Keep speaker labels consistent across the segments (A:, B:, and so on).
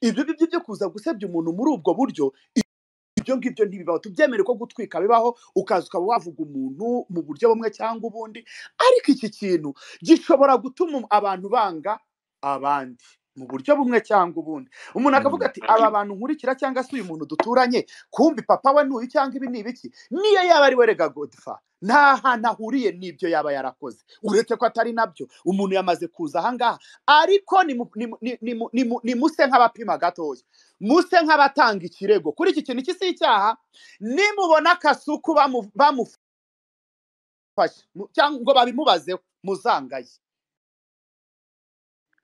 A: ibyo ngibyo byo kuza gusebya umuntu muri ubwo buryo ibyo ngibyo ntibibaho tubyemere ko gutwika bibaho ukaza ukaba wavuga umuntu mu buryo bumwe cyangwa ubundi ariko iki kintu gishobora gutuma abantu banga abandi mu buryo bumwe cyangwa ubundi umuntu akavuga ati aba bantu nkurikira cyangwa se uyu muntu duturanye kumbi papa we n'uyu cyangwa ibi ni ibiki niyo yaba ari we rega godifa nta hantu ahuriye n'ibyo yaba yarakoze uretse ko atari nabyo umuntu yamaze kuza aha ngaha ariko nimu- nimu- ni- nimu- nimu- nimuse nk'abapima gatoya muse nk'abatanga ikirego kuri iki kintu iki si icyaha nimubona akasuku bamu- bamufashe mu- cyangwa ngo babimubazeho muzangaye
B: kubera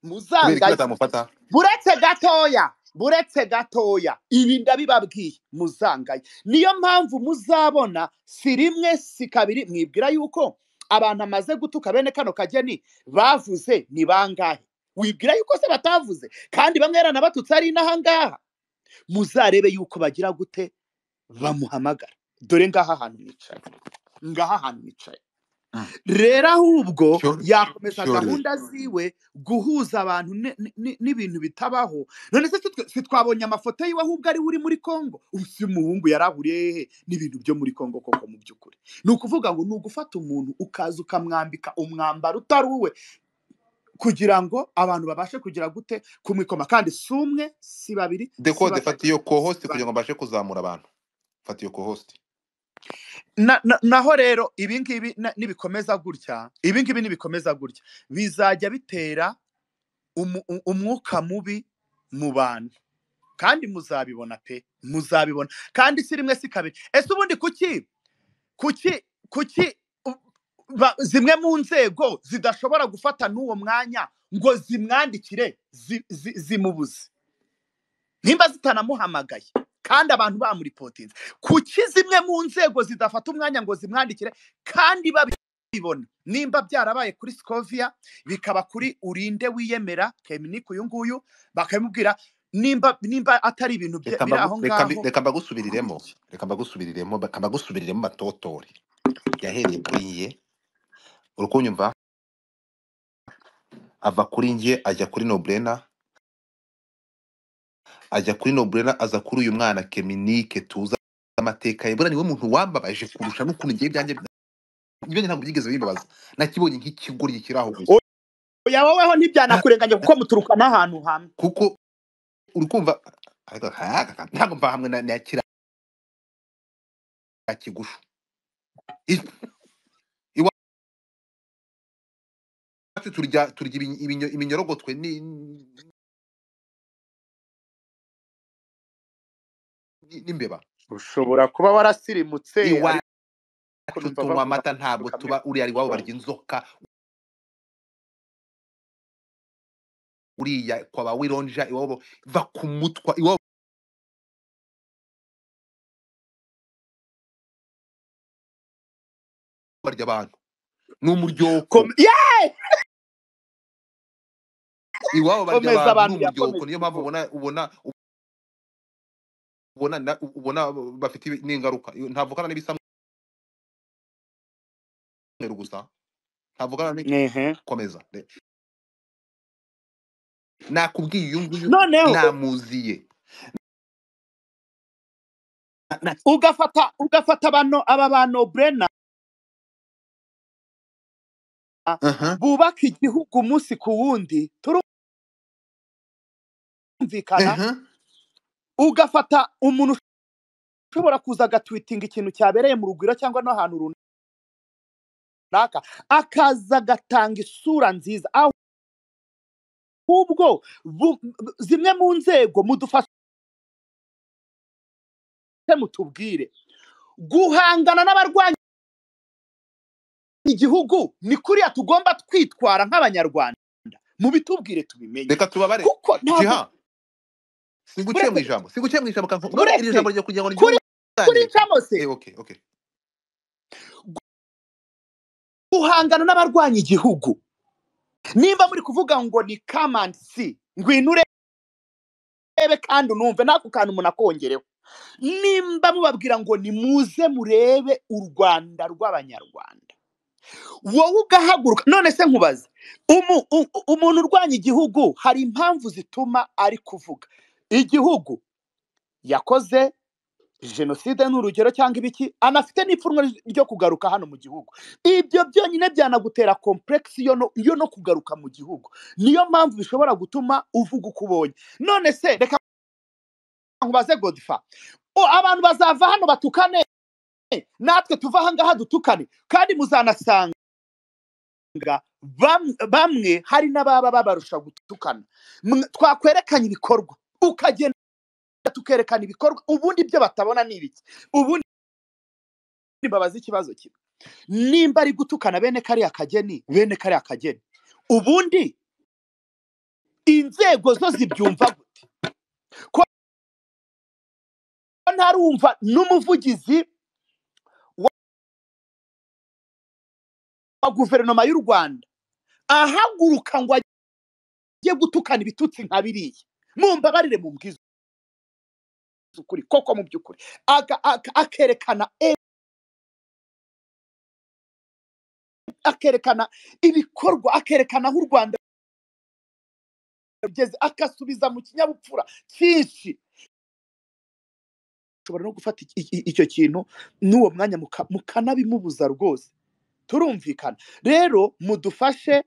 B: iki
A: muzangaye
B: batamufata
A: buretse gatoya buretse gatoya ibi ndabibabwiye muzangaye niyo mpamvu muzabona si rimwe si kabiri mwibwira yuko abantu amaze gutuka bene kano kageni bavuze ni bangahe wibwira yuko se batavuze kandi bamwe yaranabatutse ari n'ahangaha muzarebe yuko bagira gute bamuhamagara dore ngaha hantu nicaye ngaha hantu nicaye rero ahubwo
B: shyori
A: yakomeza
B: shyori
A: gahunda ziwe guhuza abantu ne- ni- ni- n'ibintu bitabaho none se sitwe- sitwabonye amafoto yiwe ahubwo ariwe uri muri congo ubu si umuhungu yari ahuriye hehe n'ibintu byo muri congo koko mu by'ukuri ni ukuvuga ngo ni ugufata umuntu ukaza ukamwambika umwambaro utari uwe kugira ngo abantu babashe kugira gute kumwikoma kandi si umwe si babiri si
B: dekode
A: batatu
B: fata iyo
A: si
B: kohositi
A: bane
B: kugira ngo mbashe kuzamura abantu fata iyo kohositi
A: na, na, naho rero ibi ngibi na- nibikomeza gutya ibi ngibi nibikomeza gutya bizajya bitera umu- u- umwuka mubi mu bantu kandi muzabibona pe muzabibona kandi si rimwe si kabiri ese ubundi kuki kuki kuki u- ba- zimwe mu nzego zidashobora gufata n'uwo mwanya ngo zimwandikire zi- zi- zimubuze nimba zitanamuhamagaye kandi abantu bamuripotinze kuki zimwe mu nzego zidafata umwanya ngo zimwandikire kandi babibona nimba byarabaye kuri sikovia bikaba kuri urinde wiyemera keminiku uyu nguyu bakabimubwira nimba nimba atari ibintu bye-
B: reka
A: biri
B: mbagu-
A: aho
B: reka
A: ngaho
B: mbi- reka mbagusubiriremo reka mbagusubiriremo reka mbagusubiriremo batotore yahereye kuri ye uri kunyumva ava kuri njye ajya kuri noburena ajya kuri noburena aza kuri uyu mwana keminike tuza amateka ye buriya niwe muntu wambabaje kurusha n'ukuntu ngewe ibyanjye ibyanjye ntabwo byigeze bimbabaza nakibonye nk'ikigoryi kiri aho gusa
A: oya woweho
B: Na-
A: ntibyanakurenganya kuko
B: na-
A: muturuka n'ahantu hamwe
B: kuko uri kumva ariko aka- aka- ntabwo mva hamwe na na kiriya kigusha I- iwacu turya turya ibinyo- ibinyo- iminyorogotwe ni- ni- n'imbeba
A: ushobora kuba warasirimutse
B: iwacu
A: ariko biva
B: tunywa
A: bavuga
B: amata ntabwo
A: kamere
B: tuba uriya ari iwabo barya inzoka uriya kwa ba wironja iwabo va ku mutwa iwabo barya abantu n'umuryoko
A: Kom- Yeah!
B: iwabo barya
A: komeza
B: abantu
A: abantu
B: n'umuryoko
A: yakomeza
B: niyo mpamvu
A: ikigo
B: ubona ubona ubona na- ubona bafite ibi- n'ingaruka ntavugana n'ibisamweru gusa ntavugana ni
A: Ehe.
B: komeza re- nakubwiye uyu nguyu
A: noneho
B: namuziye Na- na-
A: ugafata ugafata bano aba ba noburena
B: Aha.
A: bubaka igihugu umunsi ku wundi turumvikana
B: Aha.
A: ugafata umuntu ushobora kuza agatwitinga ikintu cyabereye mu rugwiro cyangwa n'ahantu runaka akaza agatanga isura nziza ahubwo bu- bu- zimwe mu nzego mudufashe mutubwire guhangana n'abarwanya igihugu ni kuriya tugomba twitwara nk'abanyarwanda mubitubwire tubimenye
B: reka tubabare
A: kuko ntabwo
B: jiha singuciye mu
A: buretse
B: ijambo singuciye mu ijambo kanka none iri
A: buretse
B: jambo ryo kugira ngo
A: kuri
B: ryumve
A: kuri
B: cyane
A: camose
B: eh okay okay
A: guhangana n'abarwanya igihugu nimba muri kuvuga ngo ni kamansi ngwino urebe kandi unumve n'ako kantu umuntu akongereho nimba mubabwira ngo nimuze murebe u rwanda rw'abanyarwanda wowe ugahaguruka none se nkubaze umu- u- umuntu urwanya igihugu hari impamvu zituma ari kuvuga igihugu yakoze jenoside ni urugero cyangwa ibiki anafite n'ipfunwe ryo kugaruka hano mu gihugu ibyo byonyine byanagutera komplekisi yo no- yo no kugaruka mu gihugu niyo mpamvu bishobora gutuma uvuga uko ubonye none se reka nkubaze godifa O, abantu bazava hano batukane natwe tuva aha ngaha dutukane kandi muzanasanga bam- bamwe hari n'ababa babarusha gutukana Mwe- twakwerekanye ibikorwa ukagenda tukerekana ibikorwa ubundi ibyo batabona ni ibiki ubundi mbabaza ikibazo kimwe nimba ari gutukana bene kariya kageni bene kariya kageni ubundi inzego zo zibyumva gute ko ntarumva n'umuvugizi wa guverinoma y'u rwanda ahaguruka ngo ajye gutukana ibitutsi nka biriya mumbabarire mu bwiza ukuri koko mu by'ukuri Aga- aga- akerekana e- akerekana ibikorwa akerekana aho u rwanda rugeze agasubiza mu kinyabupfura cyinshi ushobora no gufata iki- iki- icyo kintu n'uwo mwanya muka- mukanabimubuza rwose turumvikana rero mudufashe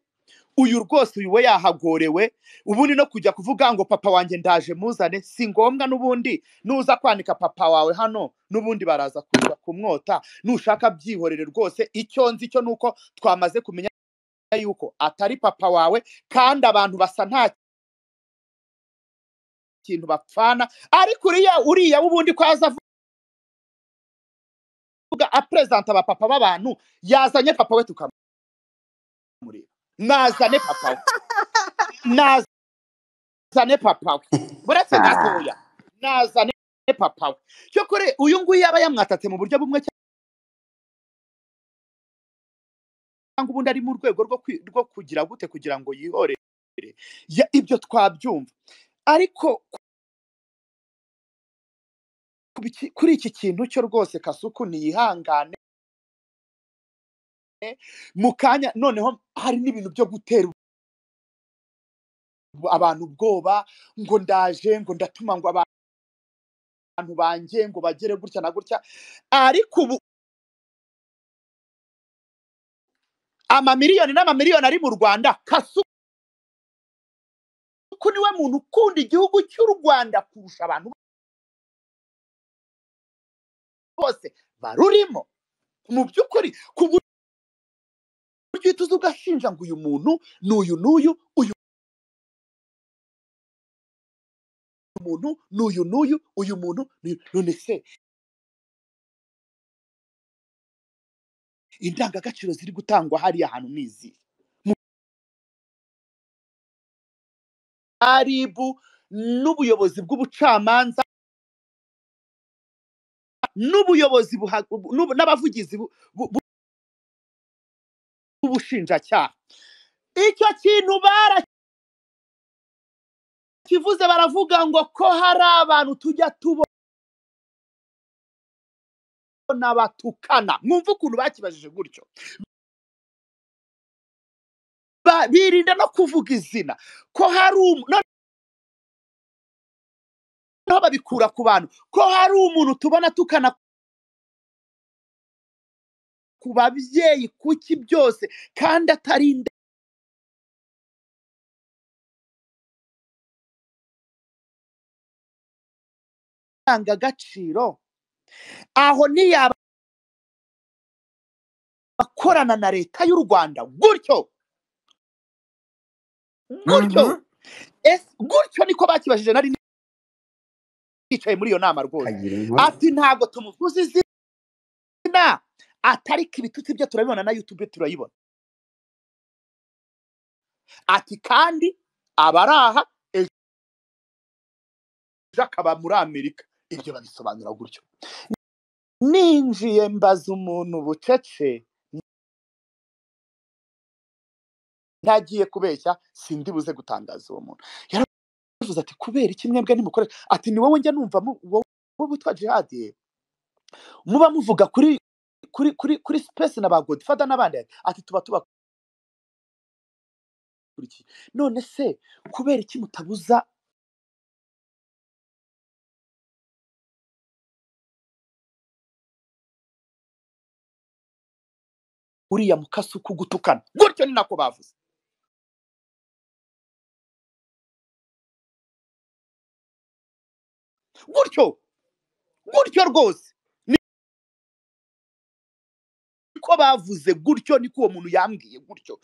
A: uyu rwose uyu we yahagorewe ubundi no kujya kuvuga ngo papa wanjye ndaje muzane si ngombwa n'ubundi nuza kwanika papa wawe hano n'ubundi baraza kuza kumwota nushaka byihorere rwose icyo nzi cyo ni uko twamaze kumenya yuko atari papa wawe kandi abantu basa nta kintu bapfana ariko uriya uriya w'ubundi ko yaza avuga aperezanta abapapa b'abantu yazanye papa we tukamureba nazane papa we nazane nazane papa we buretse gatoya nazane papa we cyokore uyu nguyu yaba yamwatatse mu buryo bumwe cyangwa ubundi ari mu rwego rwo kwi- rwo kugira gute kugira ngo yihorere Ya- ibyo twabyumva ariko ku biki- kuri iki kintu cyo rwose kasuku ntiyihangane mu kanya noneho hari n'ibintu byo gutera ubu- abantu ubwoba ngo ndaje ngo ndatuma ngo aba- abantu banjye ngo bagere gutya na gutya ariko ubu amamiliyoni n'amamiliyoni ari mu rwanda kasuku niwe muntu ukunda igihugu cy'u rwanda kurusha abantu bose barurimo mu by'ukuri ku buryo uhita uza ugashinja ngo uyu muntu ni uyu n'uyu uyu muntu ni uyu n'uyu uyu muntu ni uyu none se indangagaciro ziri gutangwa hariya hantu ni izihe aribu n'ubuyobozi bw'ubucamanza n'ubuyobozi buha- bu- n'ubu- n'abavugizi bu- bu- bu- b'ubushinjacyaha icyo kintu barakivuze baravuga ngo ko hari abantu tujya tubona batukana mwumve ukuntu bakibajije gutyo Ba- birinda no kuvuga izina ko hari umu- noneho babikura ku bantu ko hari umuntu tubona tukana ku babyeyi kuki byose kandi atari indangagaciro aho ntiyaba akorana na leta y'u rwanda gutyo gutyo
C: Mhm.
A: Ese gutyo niko bakibajije nari nicaye muri iyo nama rwose
C: kagira inkuru
A: ati ntabwo tumuvuze izina atari ko ibitutsi byo turabibona na yutube turayibona ati kandi abari aha ejo akaba muri amerika ibyo babisobanura gutyo ninjiye mbaza umuntu bucece ntagiye kubeshya sindi buze gutangaza uwo muntu yaravuze ati kubera iki mwebwe nimukoresha ati ni wowe njya numva mu- wowe wowe witwa jihadi ye muba muvuga kuri kuri kuri kuri sipesi na ba godifada n'abandi ati tuba tuba kuri iki none se kubera iki mutabuza uriya mukasi ukugutukana gutyo ni nako bavuze gutyo gutyo rwose niko bavuze gutyo niko uwo muntu yambwiye gutyo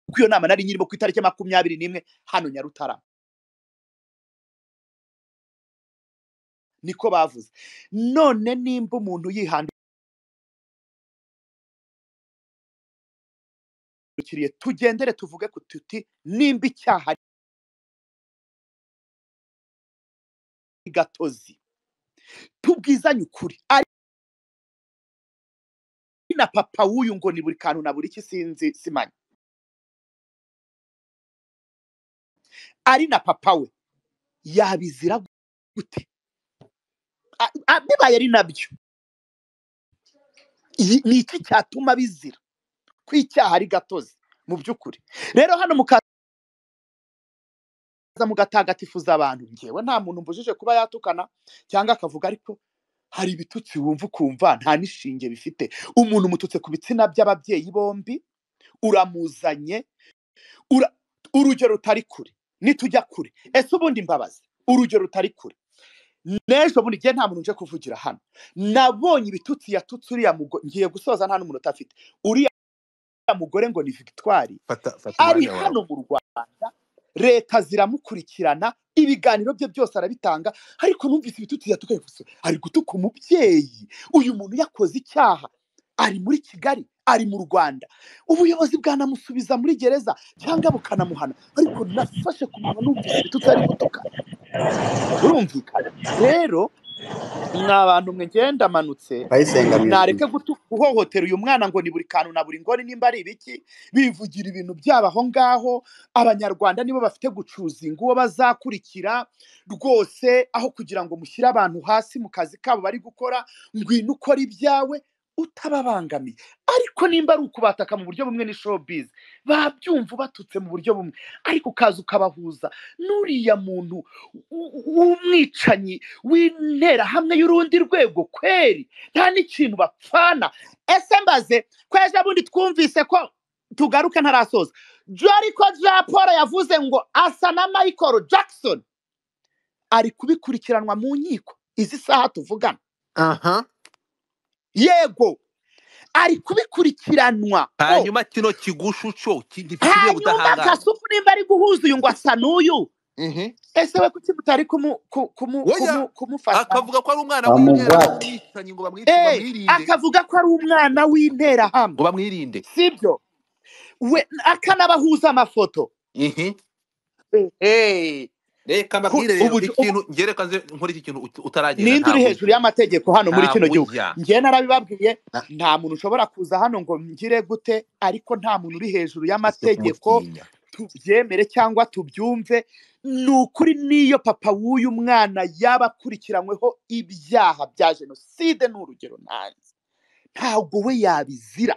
A: kuko iyo nama nari nyirimo ku itariki ya makumyabiri n'imwe hano nyarutarama niko bavuze none nimba umuntu yihandukiriye tugendere tuvuge ku tuti nimba icyaha ari gatozi tubwizanye ukuri ari na papa w'uyu ngo ni buri kantu na buri ki sinzi simanye ari na papa we yabizira gute A- a- bibaye ari nabyo Iyi- ni iki cyatuma bizira ko icyaha ari gatozi mu by'ukuri rero hano mukaza mugatagatifuza abantu ngewe nta muntu mbujije kuba yatukana cyangwa akavuga ariko hari ibitutsi wumva ukumva nta n'ishinge bifite umuntu umututse ku bitsina by'ababyeyi bombi uramuzanye ura- urugero rutari kure nitujya kure ese ubundi mbabazi urugero rutari kure n'ejo bundi ngiye nta muntu uje kuvugira hano nabonye ibitutsi yatutse uriya mugore ngiye gusoza nta n'umuntu utafite uriya mugore ngo ni victoire
B: fata fata
A: ari
B: umwanya wawe
A: hano mu rwanda leta ziramukurikirana ibiganiro bye byose arabitanga ariko numvise ibitutsi yatuka bivuze ari gutuka umubyeyi uyu muntu yakoze icyaha ari muri kigali ari mu rwanda ubuyobozi bwanamusubiza muri gereza cyangwa bukanamuhana ariko nafashe ku muntu numvise ibitutsi ari gutuka burumvikana rero mwa bantu mwe ngenda amanutse
C: bayisenga mu izina
A: nareke gutu guhohotera uyu mwana ngo ni buri kantu na buri ngori nimba ari ibiki bivugira ibintu byabo aho ngaho abanyarwanda nibo bafite gucuzinga uwo bazakurikira rwose aho kugira ngo mushyire abantu hasi mu kazi kabo bari gukora ngwino ukora ibyawe utababangamiye ariko nimba ari ukubataka mu buryo bumwe ni showbiz babyumva ubatutse mu buryo bumwe ariko ukaza ukabahuza n'uriya muntu w- w'umwicanyi w'interahamwe y'urundi rwego kweri nta n'ikintu bapfana ese mbaze ko ejo bundi twumvise ko tugaruke ntarasoza jori ko ja paul yavuze ngo asa na michael jackson ari kubikurikiranwa mu nkiko izi saha tuvugana
B: aha
A: yego ari kubikurikiranwa ko
B: hanyuma kino kigushuco gikwiye
A: hanyuma
B: ubudahangarwa
A: gasuku nimba ari guhuza uyu ngo asa n'uyu
B: Mhm.
A: ese we kuki mutari kumu- ku- kumu-
B: oya
A: kumu- kumufasha
B: akavuga ko ari umwana w'interahamwe
C: bamugwate
B: w'umwicanyi ngo bamwice ngo
A: Eh,
B: bamwirinde
A: akavuga ko ari umwana w'interahamwe
B: ngo bamwirinde
A: sibyo we akanabahuza amafoto
B: Mhm.
A: Eh, ku-
B: reka mbabwire rero
A: ubu- ubu-
B: ikintu ngereka nze nkore iki kintu ut- utaragenda
A: ninde uri
B: ntabwo
A: hejuru
B: ujya
A: y'amategeko hano muri kino
B: ntabwo
A: gihugu
B: ujya
A: njye narabibabwiye
B: Na-
A: nta muntu ushobora kuza hano ngo ngire gute ariko nta muntu uri hejuru
B: byo
A: y'amategeko
B: kumutinya
A: tubyemere cyangwa tubyumve ni ukuri n'iyo papa w'uyu mwana yaba akurikiranyweho ibyaha bya jenoside ni urugero nanjye ntabwo we yabizira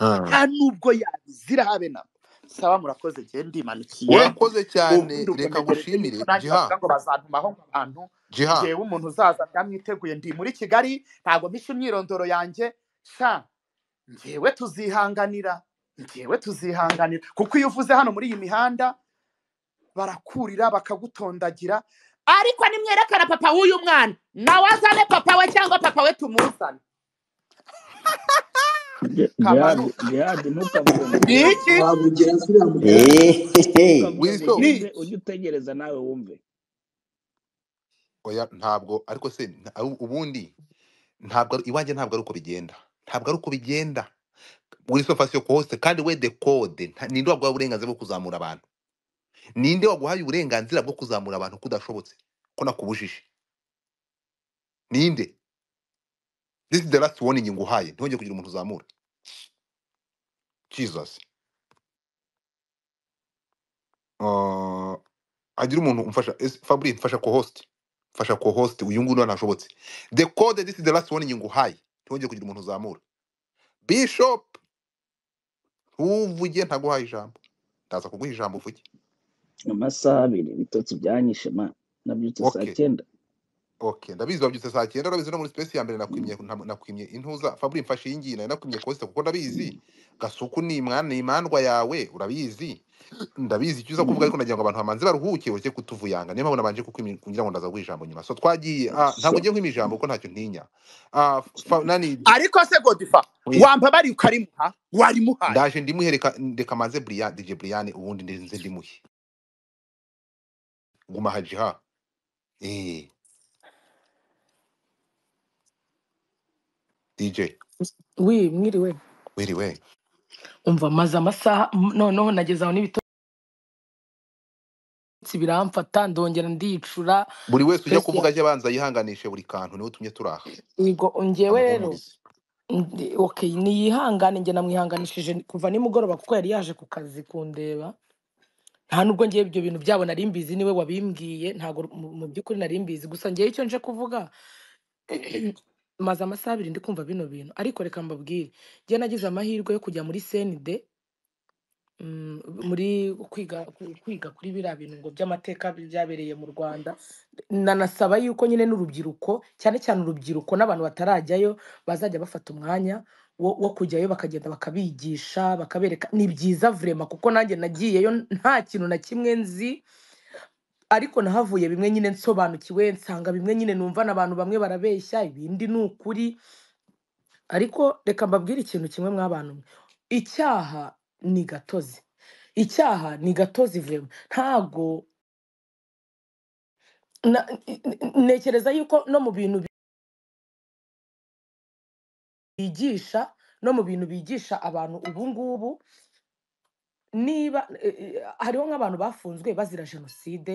B: Ah.
A: nta n'ubwo yabizira habe na saba murakoze njye ndimanukiye
B: urakoze cyane
A: ubundi ubwo
B: reka
A: ntegereje yuko
B: ngushimire
A: nanjye bavuga
B: jiha
A: ngo bazantumaho nk'abantu
B: jiha
A: ngewe umuntu uzaza byamwiteguye ndi muri kigali ntabwo mpishe imyirondoro yanjye sha ngewe tuzihanganira ngewe tuzihanganira kuko iyo uvuze hano muri iyi mihanda barakurira bakagutondagira ariko nimwerekana papa w'uyu mwana nawe azane papa we cyangwa papa we tumuzane
D: jihadi
A: kamanuka
D: jihadi ntukamugondere
A: ni iki
E: wabugera ziriya mugore
C: ehehe
B: wiso
A: ni
D: ntukamugondeze
A: iki
D: ujye utegereza nawe wumve
B: oya ntabwo ariko se nta- u- ubundi ntabwo ari- iwanjye ntabwo ari uko bigenda ntabwo ari uko bigenda wiso fasiyo kose kandi we dekode nta- ninde waguha uburenganzira bwo kuzamura abantu ninde waguhaye uburenganzira bwo kuzamura abantu kudashobotse ko nakubujije ninde this is the last warning nguhaye ntihongere kugira umuntu uzamura jesus Ah, hagira umuntu umfasha Ese fabri mfasha co-host mfasha co-host uyu nguyu ntashobotse the code this is the last warning nguhaye ntihongere kugira umuntu uzamura bishop ntuvuge ntaguhaye ijambo ndaza kuguha ijambo uvuge
D: amasaha abiri ibitotsi byanyishe ma nabyutse saa
B: okay
D: cyenda
B: okay ndabizi wabyutse saa cyenda urabizi no muri space ya mbere nakwimye nta- nakwimye intuza fabri mfashe iyi ngiyi nari nakwimye kose kuko ndabizi gasuku ni imwana ni imandwa yawe urabizi ndabizi icyo uza kuvuga ariko nagira ngo abantu bamanze baruhuke ureke kutuvuyanga niyo mpamvu nabanje kukwimye kugira ngo ndaza guha ijambo nyuma so twagiye ah, ntabwo ngiye kwima ijambo kuko ntacyo ntinya Ah, fa- nani
A: ariko se godifa
B: Oya.
A: wambabariye ukarimuha warimuhaye
B: ndaje ndimuhe reka reka manze Brian DJ Brian ubundi ndenze ndimuhe guma haji ha eh DJ
E: wi mwiriwe
B: wiriwe
E: umva maze amasaha m- noneho nageze aho n'ibitotsi biramfata ndongera ndicura
B: buri wese ujya
E: mbese
B: kuvuga ajya abanza yihanganishe buri kantu niwe utumye turaha
E: yego ngewe rero
B: amuhumurize
E: ndi- okay niyihangane njye namwihanganishije kuva nimugoroba kuko yari yaje ku kazi kundeba nta nubwo ngewe ibyo bintu byabo nari mbizi niwe wabimbwiye ntabwo mu mu by'ukuri nari mbizi gusa ngewe icyo nje kuvuga maze amasaha abiri ndi kumva bino bintu ariko reka mbabwire njye nagize amahirwe yo kujya muri senide mm, muri kwiga ku- kwiga kuri biriya bintu ngo by'amateka byabereye mu rwanda nanasaba yuko nyine n'urubyiruko cyane cyane urubyiruko n'abantu batarajyayo bazajya bafata umwanya wo, wo kujyayo bakagenda bakabigisha bakabereka ni byiza vrema kuko nanjye nagiyeyo nta kintu na kimwe nzi ariko nahavuye bimwe nyine nsobanukiwe nsanga bimwe nyine numva n'abantu bamwe barabeshya ibindi ni ukuri ariko reka mbabwire ikintu kimwe mw'abantu mwe icyaha ni gatozi icyaha ni gatozi vrema ntago na- ntekereza yuko no mu bintu bigisha no mu bintu bigisha abantu ubu ngubu niba eh, eh, hariho nk'abantu bafunzwe bazira jenoside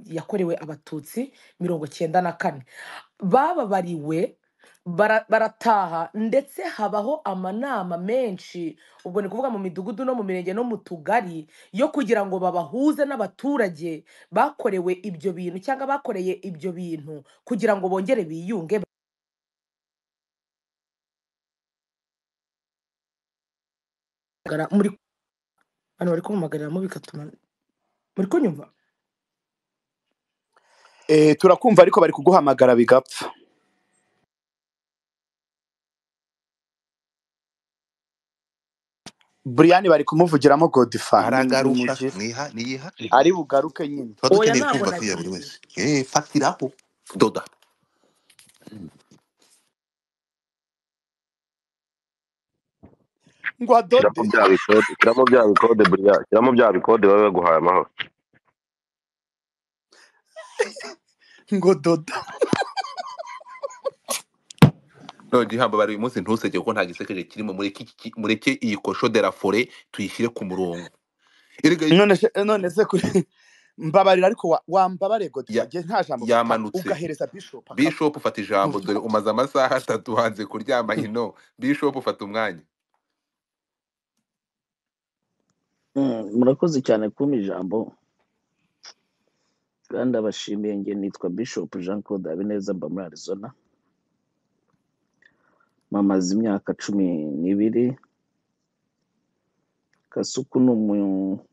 E: yakorewe abatutsi mirongo cyenda na kane bababariwe bara- barataha ndetse habaho amanama menshi ubwo ni ukuvuga mu midugudu no mu mirenge no mu tugari yo kugira ngo babahuze n'abaturage bakorewe ibyo bintu cyangwa bakoreye ibyo bintu kugira ngo bongere biyunge bagara- muri hano bari kumwamagarira bigatuma muri kunyumva
A: Eh, turakumva ariko bari kuguhamagara bigapfa Brian bari kumuvugiramo Godfa ni
B: aragarusha
A: nimugire
B: mwiha niyiha
A: ari bugaruke nyine
B: tuba
E: oya
B: dukeneye
E: ntabwo
B: kumva tuya buri
E: nagiye
B: wese eh fatiraho doda
A: ngo
F: shyiramo
A: adode
F: bya bikode shyiramo bya bikode buriya shyiramo bya bikode baba baguhaye amahoro
A: ngo doda
B: none gihamba bari uyu munsi ntuseke kuko nta gisekeje kirimo mureke iki- ki- mureke iyi kosho de la forêt tuyishyire ku murongo erega
A: none se none se kuri mbabarira ariko wa- wambabare Godfa
B: ya-
A: nge nta jambo mfite
B: yamanutse
A: ugahereza bishop akavuga
B: bishop ufata ijambo dore umaze amasaha atatu hanze kuryama hino bishop ufata umwanya
D: Mm, murakoze cyane kumpa ijambo kandi abashimiye njye nitwa bishop jean claude habineza mba muri arizona mamaze imyaka cumi n'ibiri kasuku ni umu-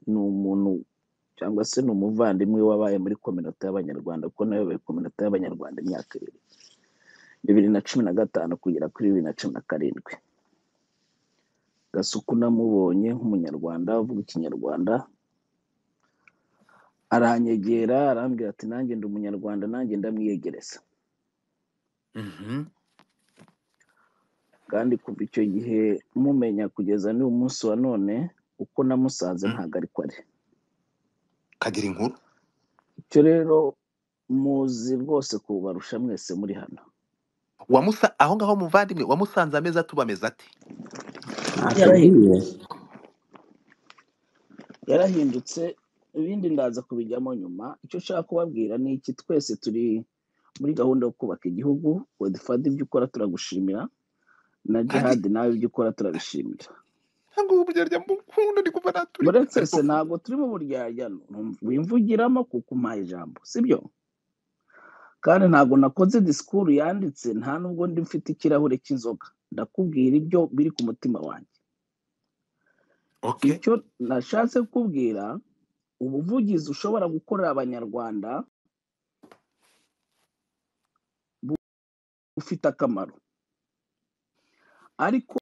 D: ni umuntu cyangwa se ni umuvandimwe wabaye muri kominota y'abanyarwanda kuko nayoboye kominota y'abanyarwanda imyaka ibiri bibiri na cumi na gatanu kugera kuri bibiri na cumi na karindwi gasuku namubonye nk'umunyarwanda uvuga ikinyarwanda aranyegera arambwira ati nanjye ndi umunyarwanda nanjye ndamwiyegereza
B: Mhm.
D: kandi kuva icyo gihe mumenya kugeza n'uyu munsi wa none uko namusanze
B: Mm.
D: ntabwo ariko ari
B: kagira inkuru
D: icyo rero muzi rwose kubarusha mwese muri hano
B: wamusa aho ngaho muvandimwe wamusanze ameze atuba ameze ate
D: yarahindutse
C: Atubwire.
D: yarahindutse ibindi ndaza kubijyamo nyuma icyo ushaka kubabwira ni iki twese turi muri gahunda yo kubaka igihugu wedifadi ibyo ukora turagushimira na
B: kandi
D: jihadi nawe ibyo ukora turabishimira
B: ntabwo ubu buryarya mukunda ndi kumva naturi
D: muretse
B: ariko
D: se ntabwo turi mu buryarya numva- wimvugiramo kuko umpaye ijambo sibyo kandi ntabwo nakoze disikuru yanditse nta nubwo ndi mfite ikirahure cy'inzoga ndakubwira ibyo biri ku mutima wanjye
B: okay
D: icyo nashatse kukubwira ubuvugizi ushobora gukorera abanyarwanda ufite akamaro ariko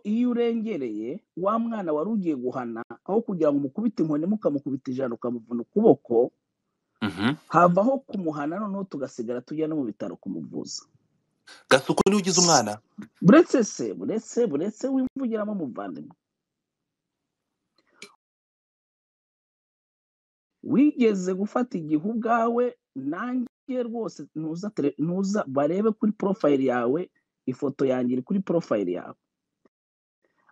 D: iyo urengereye wa mwana wari ugiye guhana aho kugira ngo umukubite inkoni mukamukubita ijana ukamuvuna ukuboko
B: Mhm.
D: havaho kumuhana noneho tugasigara tujya no mu bitaro kumuvuza
B: gasuku niwe ugize umwana
D: buretse se buretse buretse wivugiramo umuvandimwe wigeze gufata igihe ubwawe nanjye rwose ntuza tele- ntuza barebe kuri porofayili yawe ifoto yanjye iri kuri porofayili yawe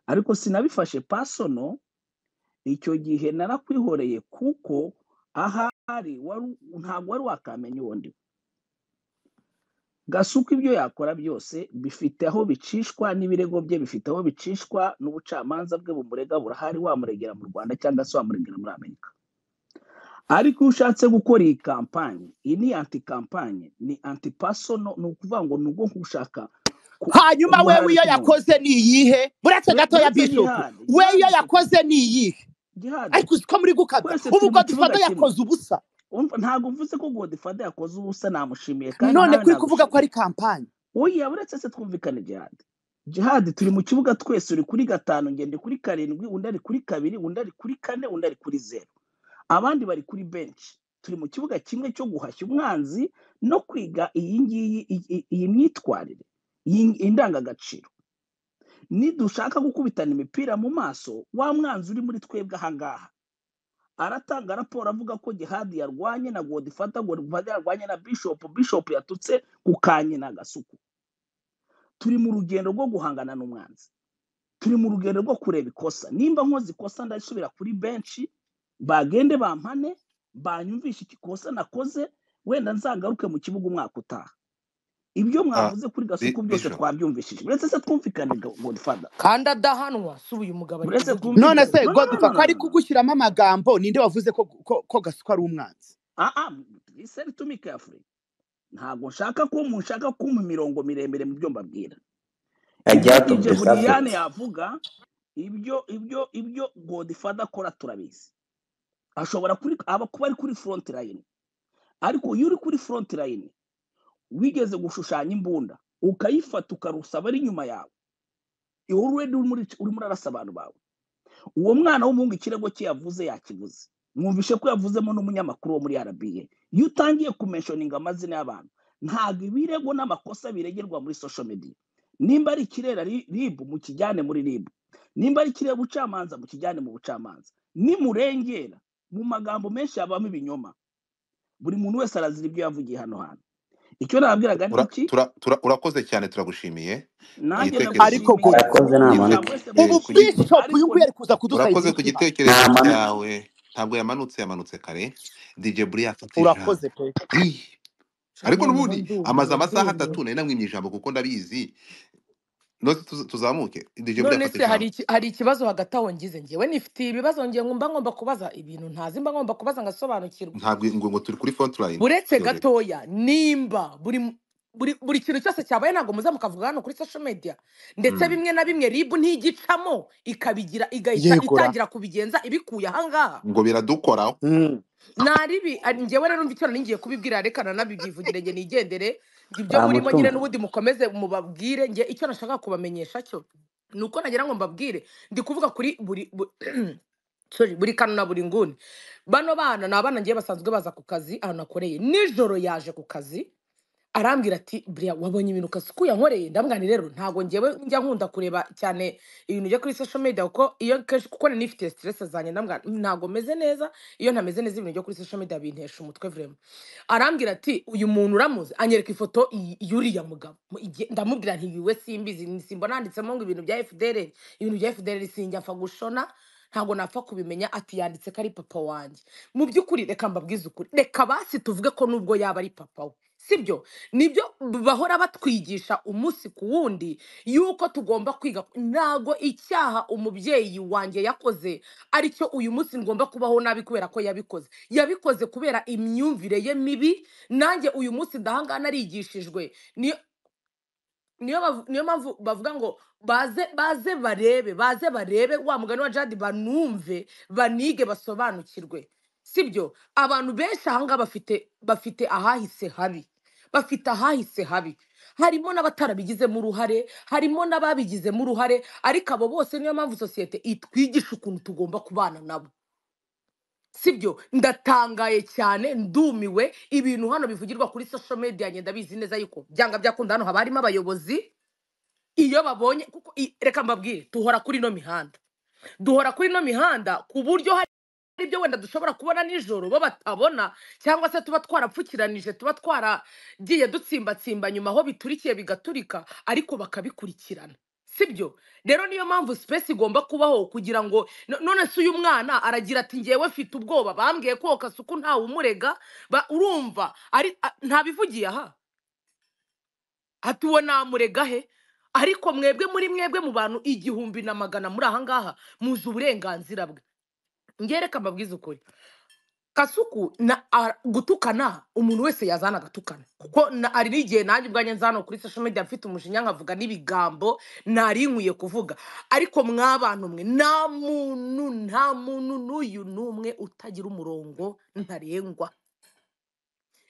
D: ariko sinabifashe pasono icyo gihe narakwihoreye kuko ahari wari- ntabwo wari wakamenya uwo ndi we gasuka ibyo yakora byose bifite aho bicishwa n'ibirego bye bifite aho bicishwa n'ubucamanza bwe bumurega burahari wamuregera mu rwanda cyangwa se wamuregera muri amerika ariko iyo ushatse gukora iyi kampanye iyi ni anti kampanye ni anti pasono ni ukuvuga ngo ni ubwo nk'ushaka ku-
A: hanyuma
D: kumuhana
A: wewe iyo
D: ariko umuntu
A: yakoze ni iyihe buretse
D: Ure-
A: gatoya
D: uretse
A: bisuku
D: gihade
A: we iyo
D: gihade isuku
A: yakoze ni iyihe
D: gihade
A: ariko uzi ko muri gukabya
D: twese
A: ubu
D: turi
A: ubwo
D: mu kibuga
A: dufata
D: kimwe
A: yakoze ubusa
D: Umva, ntabwo mvuze ko godifade yakoze ubusa namushimiye kandi
A: none
D: nawe
A: kuri kuvuga ko
D: nagushimiye
A: ari kampani
D: oya uretse se twumvikane jihadi jihadi turi mu kibuga twese uri kuri gatanu ngende kuri karindwi undi ari kuri kabiri undi ari kuri kane undi ari kuri zeru abandi bari kuri benshi turi mu kibuga kimwe cyo guhashya umwanzi no kwiga iyi ngiyi iyi iyi- iyi myitwarire iyi iyi ndangagaciro nidushaka gukubitana imipira mu maso wa mwanzi uri muri twebwe ahangaha aratanga raporo avuga ko jihadi yarwanye na godifata godifata yarwanye na bishopu bishopu yatutse ku kanye na gasuku turi mu rugendo rwo guhangana n'umwanzi turi mu rugendo rwo kureba ikosa nimba nkoze ikosa ndasubira kuri benshi bagende bampane banyumvishe ikosa nakoze wenda nzagaruke mu kibuga umwaka utaha ibyo
B: Ah,
D: mwavuze kuri gasuku
B: Bi-
D: byose
B: bishop
D: twabyumvishije uretse se twumvikane godifata
E: kandi adahanwa si uyu mugabo ari
D: uretse
E: kuvuga ibyo
A: none
D: twumvikane
A: se
D: no no no
A: godufa
D: no
A: ko
D: no
A: ari
D: no no.
A: kugushyiramo amagambo ninde wavuze ko ko, ko gasuka ari umwanzi
D: ah ah iseri tumike afurika ntabwo nshaka ko munshaka ko mu mirongo miremire mu byo mbabwira ibyo
C: ajya to
D: dj
C: bless
D: buriyane
C: africa
D: yavuga ibyo ibyo ibyo godifada akora turabizi ashobora kuri aba kuba ari kuri front line ariko iyo uri kuri front line wigeze gushushanya imbunda ukayifata ukarusaba ari inyuma yawe iwe uredi urimo urarasa abantu bawe uwo mwana w'umuhungu ikirego cye yavuze yakivuze mwumvishe ko yavuzemo n'umunyamakuru wo muri rba iyo utangiye kumenshoninga amazina y'abantu ntabwo ibirego n'amakosa biregerwa muri social media nimba ari ikirera ri- rib mukijyane muri rib nimba ari ikirera ubucamanza mukijyane mu bucamanza nimurengera mu magambo menshi habamo ibinyoma buri muntu wese arazira ibyo yavugiye hano hantu icyo nababwiraga ni
B: ura,
D: iki
B: tura, tura, urakoze cyane turagushimiye
D: nanjye
B: igitekerezo
A: ariko
D: ndagushimiye
A: godufa
C: arakoze
B: igite,
C: nta
D: mwumva
C: manota
D: wese
A: ubu
B: eh, ku gi-
D: mwumvise
A: bishop uyu
D: ariko
A: nguyu ari kuza kudusayiza
B: urakoze ku
A: ikiba
C: nta
B: gitekerezo
C: manota
B: cyawe ntabwo yamanutse yamanutse kare dj buri yafata ijambo
A: urakoze pe
B: Ih, ariko
E: nshamwana mba
B: n'ubundi amaze
E: ndumiwe
B: amasaha
E: ndumiwe
B: atatu nari namwimye ijambo kuko ndabizi nose tuz- tuzamuke dj buri
E: none
B: yafata
E: se hari
B: ijambo
E: iki- hari ikibazo hagati aho ngize ngewe nifitiye ibibazo ngiye mba ngomba kubaza ibintu ntazi mba ngomba kubaza ngasobanukirwa
B: ntabwo ngo ngo turi kuri front line
E: buretse
B: byoroshye
E: gatoya nimba buri buri buri kintu cyose cyabaye ntabwo muza mukavuga hano kuri social media ndetse
B: Mm,
E: bimwe na bimwe rib ntigicamo ikabigira igahita
A: yegura
E: itangira kubigenza ibikuye ahangaha
B: ngo biradukoraho
A: mm.
E: naribi ari- njyewe rero icyo ningiye kubibwira reka na nabyivugire njye nigendere njye ibyo
C: nta
E: murimo nyine
C: mutungo
E: n'ubundi mukomeze mubabwire njye icyo nashaka kubamenyesha cyo ni uko nagira ngo mbabwire ndi kuvuga kuri buri bu- sorry, buri kano na buri nguni bano bana ni abana ngiye basanzwe baza ku kazi ahantu nakoreye nijoro yaje ku kazi arambwira ati buriya wabonye ibintu kasuku yankoreye ndamwani rero ntabwo ngewe njya nkunda kureba cyane ibintu byo kuri social media kuko iyo kenshi kuko nari nifite stress zanjye ndamwani ntabwo meze neza iyo ntameze neza ibintu byo kuri social media bintesha umutwe vrema arambwira ati uyu muntu uramuzi anyereka ifoto y- y'uriya mugabo Mu- igihe- ndamubwira nti iwe simbizi ni- simbona handitsemo ngo ibintu bya FDL ibintu bya FDL sinjya apfa gushona ntabwo napfa kubimenya ati yanditse ko ari papa wanjye mu by'ukuri reka mbabwize ukuri reka basi tuvuge ko nubwo yaba ari papa we sibyo nibyo bahora batwigisha umunsi ku wundi yuko tugomba kwiga ntago icyaha umubyeyi wanjye yakoze aricyo uyu munsi ngomba kubaho nabi kubera ko yabikoze yabikoze kubera imyumvire ye mibi nanjye uyu munsi ndahangana narigishijwe niyo niyo bavu- niyo mpamvu bavuga ngo baze baze barebe baze barebe wa mugani wa jadi banumve banige basobanukirwe sibyo abantu benshi ahangaha bafite bafite ahahise habi bafite ahahise habi harimo n'abatarabigizemo uruhare harimo n'ababigizemo uruhare ariko abo bose niyo mpamvu sosiyete itwigisha ukuntu tugomba kubana nabo sibyo ndatangaye cyane ndumiwe ibintu hano bivugirwa kuri social media njye ndabizi neza yuko byanga byakunda hano haba harimo abayobozi iyo babonye kuko i- reka mbabwire duhora kuri ino mihanda duhora kuri ino mihanda ku buryo hari ibyo wenda dushobora kubona nijoro bo batabona cyangwa se tuba twarapfukiranije tuba twaragiye dutsimbatsimba nyuma aho biturikiye bigaturika ariko bakabikurikirana sibyo rero niyo mpamvu sipesi igomba kubaho kugira ngo no- none se uyu mwana aragira ati ngewe mfite ubwoba bambwiye ko kasuku ntawe umurega ba- urumva ari a- ntabivugiye aha ati uwo namurega he ariko mwebwe muri mwebwe mu bantu igihumbi na magana muri aha ngaha muzi uburenganzira bwe ngereka mbabwize ukuri kasuku na a- gutukana umuntu wese yazana agatukana kuko na- hari n'igihe nanjye ubwanjye nzana kuri social media mfite umujinya nkavuga n'ibigambo nari nkwiye kuvuga ariko mwabantu mwe nta muntu nta muntu n'uyu n'umwe utagira umurongo ntarengwa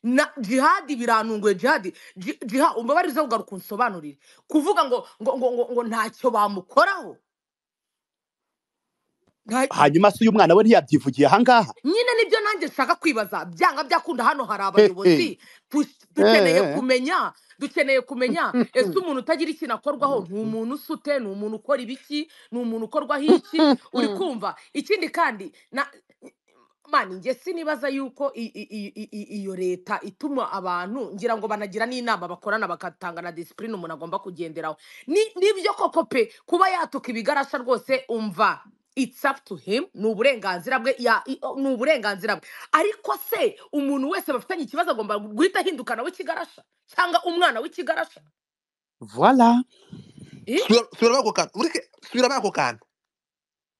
E: na jihadi biranunguye jihadi Ji- jiha umbabarize ugaruka unsobanurire kuvuga ngo ngo ngo ngo, ngo ntacyo bamukoraho nta-
A: hanyuma se uyu mwana we ntiyabyivugiye ahangaha
E: nyine nibyo nanjye nshaka kwibaza byanga byakunda hano hari
A: Hehe.
E: abayobozi Tu- dukeneye
A: Eh,
E: kumenya dukeneye kumenya
A: eh.
E: ese umuntu utagira ikintu akorwaho ni umuntu usute ni umuntu ukora ibiki ni umuntu ukorwaho iki uri kumva ikindi kandi na mani njye sinibaza yuko i- i- i- i- i- iyo leta ituma abantu ngira ngo banagira n'inama bakorana bagatanga na disipurine umuntu agomba kugenderaho Ni- nibyo koko pe kuba yatuka ibigarasha rwose umva it's up to him ni uburenganzira bwe ya i- o- ni uburenganzira bwe ariko se umuntu wese bafitanye ikibazo agomba guhita ahindukana w'ikigarasha cyangwa umwana w'ikigarasha
A: voilà
E: Eh?
B: sura sura bako kantu ureke sura bako kantu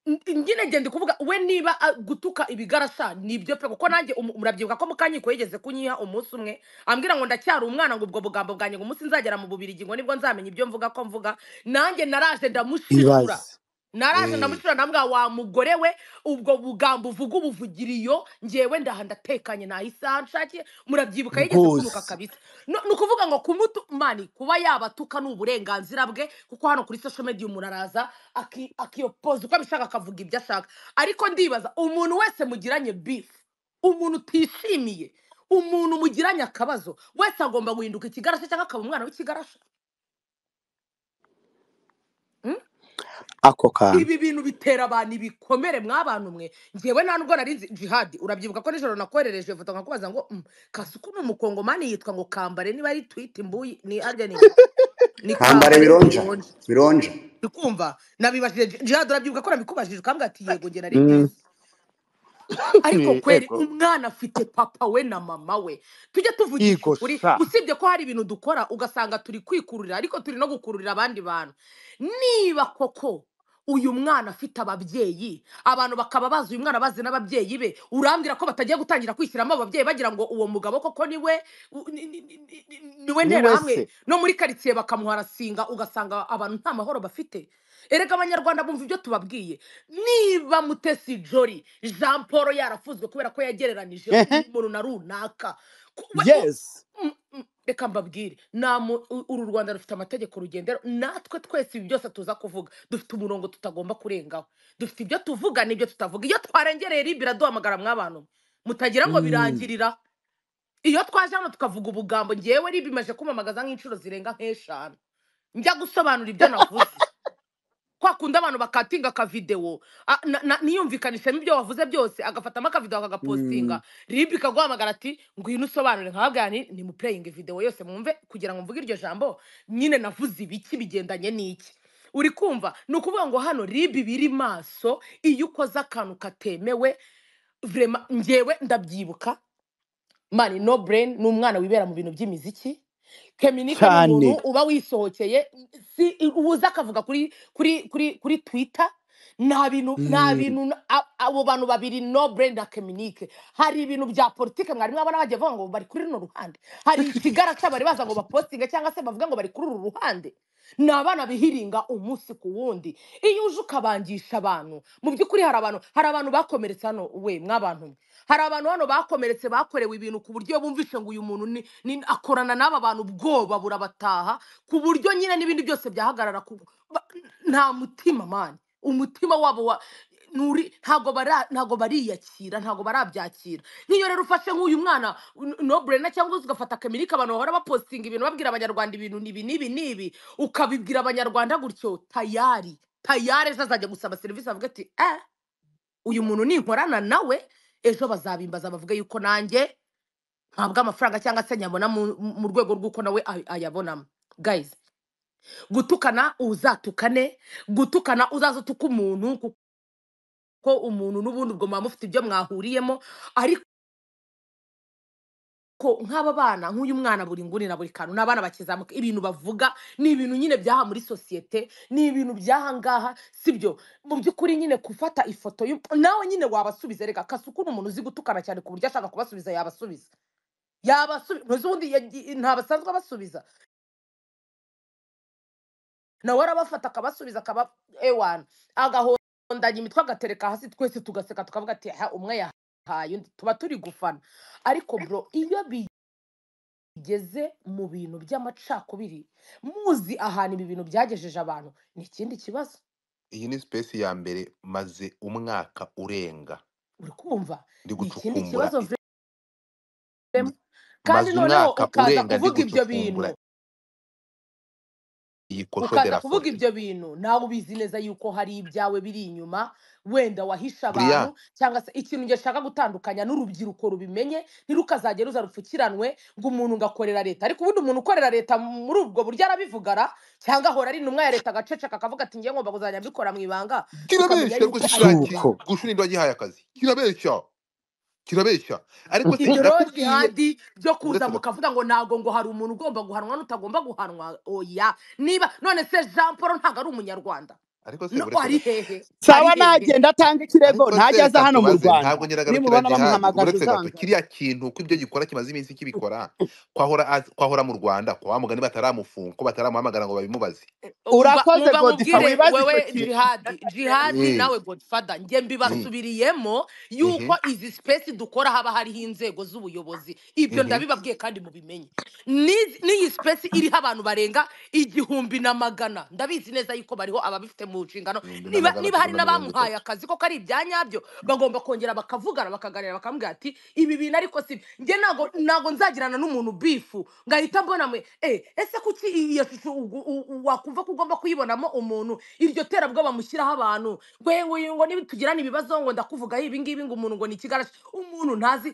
E: N- nyine ngende kuvuga we niba ah, gutuka ibigarasha nibyo pe kuko nanjye umu- murabyibuka ko mukanyiko yigeze kunyiha umunsi umwe ambwira ngo ndacyari umwana ngo ubwo bugambo bwanjye ngo umunsi nzagera mu bubirigi ngo nibwo nzamenya ibyo mvuga ko mvuga nanjye naraje ndamushishura
A: ibaze
E: naraje
B: eh
E: ndamushishura ndambwira wa mugore we ubwo bugambo uvuga ubuvugiriyo njyewe ndaha ndatekanye ntahisaha nshakiye murabyibuka yigeze kunuka
A: rwose
E: kabisa no- ni ukuvuga ngo kumutu mani kuba yabatuka ni uburenganzira bwe kuko hano kuri social media umuntu araza aki- akiyopoza uko abishaka akavuga ibyo ashaka ariko ndibaza umuntu wese mugiranye bifu umuntu utishimiye umuntu mugiranye akabazo wese agomba guhinduka ikigarasha cyangwa akaba umwana w'ikigarasha Mm?
A: ako kantu
E: ibi bintu bitera abantu ibikomere mwabantu mwe ngewe nta nubwo nari nzi jihadi urabyibuka ko nijoro nakoherereje ifoto nkakubaza ngo mm, kasuku ni umukongomani yitwa ngo kambare niba ari twite imbuyi ni arya ni ngo ni
C: kambare
E: kambare
C: bironja
E: bironje
C: bironja
E: ndikumva nabibajije Ji- jihadi urabyibuka ko nabikubajije ukambwira ati yego nge nari
A: Mm,
E: mbizi ariko
A: ni
E: kweri
A: ego
E: umwana afite papa we na mama we tujye tuvugisha
A: ego
E: ukuri
A: sha
E: usibye ko hari ibintu dukora ugasanga turi kwikururira ariko turi no gukururira abandi bantu niba koko uyu mwana afite ababyeyi abantu bakaba bazi uyu mwana bazi n'ababyeyi be urambwira ko batagiye gutangira kwishyiramo ababyeyi bagira ngo uwo mugabo koko niwe u- ni- ni- ni- ni- ni- niwe
A: ni wese
E: nterahamwe no muri karitsiye bakamuharasinga ugasanga abantu nta mahoro bafite erega abanyarwanda bumva ibyo tubabwiye niba mutesi jori jean paul yarafuzwe kubera ko yagereranije
A: ehe
E: umuntu na runaka Ku- we- u-
A: yes
E: mm, mm, reka mbabwire Namu- u- uru rwanda rufite amategeko rugendera natwe twese ibi byose tuza kuvuga dufite umurongo tutagomba kurengaho dufite ibyo tuvuga n'ibyo tutavuga iyo twarengereye ribi iraduhamagara mwabantu mwe. mutagira ngo
A: Mm,
E: birangirira iyo twaje hano tukavuga ubugambo ngewe ribi imaze kumamagaza nk'inshuro zirenga nk'eshanu njya gusobanura ibyo navuze kwa kundi abantu bakatinga akavidewo a- na- na- niyumvikanishemo ibyo wavuze byose agafatamo akavidewo
A: mm,
E: akagapostinga rib ikaguhamagara ati ngwino usobanure nkababwira ni ni mupureyinga videwo yose mwumve kugira ngo mvuge iryo jambo nyine navuze ibiki bigendanye n'iki uri kumva ni ukuvuga ngo hano rib biri maso iyo ukoze akantu katemewe vrema ngewe ndabyibuka mani no brain ni umwana wibera mu bintu by'imiziki keminika ni umuntu
A: cyane
E: uba wisohokeye si uza akavuga kuri kuri kuri kuri twitter nta bintu nta
A: Mm,
E: bintu a- abo bantu babiri no brain na keminike hari ibintu bya politike mwari mwabona bagiye bavuga ngo bari kuri runo ruhande hari ikigarasa bari baza ngo bapostinge cyangwa se bavuga ngo bari kuri uru ruhande ni abana bihiringa umunsi ku wundi iyo uje ukabangisha abantu mu by'ukuri hari abantu hari abantu bakomeretse hano we mwabantu mwe hari abantu hano bakomeretse bakorewe ibintu ku buryo bumvishe ngo uyu muntu ni, ni akorana n'aba bantu ubwoba burabataha ku buryo nyine n'ibindi byose byahagarara ku ba- nta mutima mani umutima wabo wa nuri ntago bara ntago bariyakira ntago barabyakira nk'iyo rero ufashe nk'uyu mwana n- noburena cyangwa se ugafata akamirika abantu bahora bapostinga ibintu babwira abanyarwanda ibintu nibi nibi nibi ukabibwira abanyarwanda gutyo tayari tayari ejo azajya gusaba serivisi avuga ati eh uyu muntu ninkorana nawe ejo bazabimbaza bavuga yuko nanjye ntabwo amafaranga cyangwa se nyabona mu, mu rwego rw'uko nawe ay- ayabonamo guys gutukana uzatukane gutukana uzazutuka umuntu kuko umuntu n'ubundi ubwo muba mufite ibyo mwahuriyemo ariko nk'aba bana nk'uyu mwana buri nguni na buri kantu ni abana bakizamuka ibintu bavuga ni ibintu nyine byaha muri sosiyete ni ibintu by'aha ngaha si byo mu by'ukuri nyine gufata ifoto y'u- nawe nyine wabasubiza reka kasukura umuntu uzi gutukana cyane ku buryo ashaka kubasubiza yabasubiza yabasubiza ubundi yagiye- ntabasanzwe abasubiza nawe arabafata akabasubiza akaba ewana agahondanya imitwe agatereka hasi twese tugaseka tukavuga ati ha umwe yahaye undi tuba turi gufana ariko bro iyo bigeze mu bintu by'amacakubiri muzi ahantu ibi bintu byagejeje abantu ni ikindi kibazo
B: iyi ni sipesi ya mbere maze umwaka urenga
E: uri kumva
B: ndi
E: ni ikindi
B: gucukumbura
E: kibazo vrema
B: ma-
E: kandi
B: maze
E: noneho
B: umwaka
E: ukaza
B: urenga ndi
E: kuvuga ibyo bintu
B: gucukumbura iyi kosho de
E: ukaza
B: la
E: kuvuga
B: sante
E: ibyo bintu nawe ubizi neza yuko hari ibyawe biri inyuma wenda wahishe
B: buriya
E: abantu cyangwa se ikintu njye nshaka gutandukanya n'urubyiruko rubimenye ntirukazajye ruza rupfukiranywe ngo umuntu ugakorera leta ariko ubundi umuntu ukorera leta muri ubwo buryo arabivugara cyangwa ahora ari intumwa ya leta agaceceka akavuga ati njye ngomba kuzajya mbikora mu ibanga tukamenya
B: kirabeshya
E: yuko
B: rwose
E: ari
B: ishuraki
E: ukuri
A: suko
B: gushurira wagihaye akazi kirabeshya kirabeshya ariko se
E: ibyo rero
B: nakubwiye
E: jihadi byo kuza
B: uretse gato
E: mukavuga ngo ntabwo ngo hari umuntu ugomba guhanwa n'utagomba guhanwa oya niba none se jean paul ntabwo ari umunyarwanda
B: ariko se
E: no
B: uretse
E: ari
B: gato
E: hehe ari
A: sawa
E: hehe
A: nagenda atanga ikirego
B: ariko
A: ntajya
B: se
A: aza
B: reka
A: hano mu
B: tubaze
A: rwanda
B: ntabwo nyiragarukira
A: nimubona
B: gihadi
A: bamuhamagaje
B: uretse gato
A: uzanga
B: kiriya kintu ko ibyo gikora kimaze iminsi kibikora kwahora az- kwahora mu rwanda kwa wa mugani bataramufunga ko bataramuhamagara ngo babimubaze
E: Uba-
A: urakoze
E: muba
A: godifa
E: mubwire
A: wibaze icyo
E: wewe
A: kintu
E: jihadi jihadi
B: Eh,
E: nawe godfather njye
B: mm,
E: mbibasubiriyemo yuko
B: mhm,
E: izi sipesi dukora haba hariho inzego z'ubuyobozi ibyo
B: mhm,
E: ndabibabwiye kandi mubimenye N'izi- n'iyi sipesi iriho abantu barenga igihumbi na magana ndabizi neza yuko bariho ababifite mu nshingano
B: ibihumbi na
E: niba,
B: magana
E: niba
B: atatu
E: hari
B: na mirongo
E: n'abamuhaye
B: itatu
E: akazi koko ari ibya nyabyo bagomba kongera bakavugana bakaganira bakamubwira ati ibi bintu ariko si njye ntago ntago nzagirana n'umuntu bifu ngahita mbona mwe eh, ese kuki iyo shusho ugu- u- u- wakumva ko ugomba kuyibonamo umuntu iryo terabwoba mushyiraho abantu ngo ngo niba tugirana ibibazo ngo ndakuvugaho ibi ngibi ngo umuntu ngo ni ikigarashi umuntu ntazi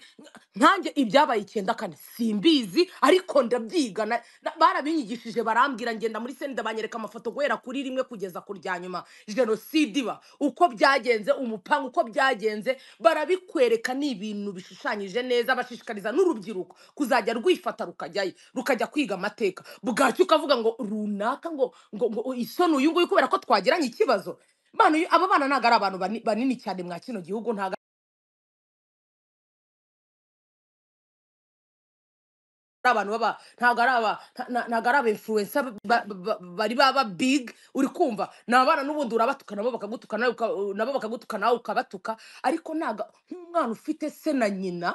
E: nkanjye ibyabaye icyenda kane simbizi ariko ndabyiga na- na- barabinyigishije barambwira ngenda muri senda banyereka amafoto guhera kuri rimwe kugeza ku rya nyuma jenoside iba uko byagenze umupanga uko byagenze barabikwereka ni ibintu bishushanyije neza bashishikariza n'urubyiruko kuzajya rwifata rukajyayo rukajya kwiga amateka bwacyo ukavuga ngo runaka ngo ngo ngo isoni uyu nguyu kubera ko twagiranye ikibazo Bano, aba bana ntabwo ari abantu bani- banini cyane mwa kino gihugu ntabwo ari abantu baba ntabwo ari aba nta- nta- ntabwo ari aba influencer ba- ba- ba- bari baba big uri kumva ni abana n'ubundi urabatukana nabo bakagutukana nawe uka- nabo bakagutukana nawe ukabatuka ariko ntabwo nk'umwana ufite se na nyina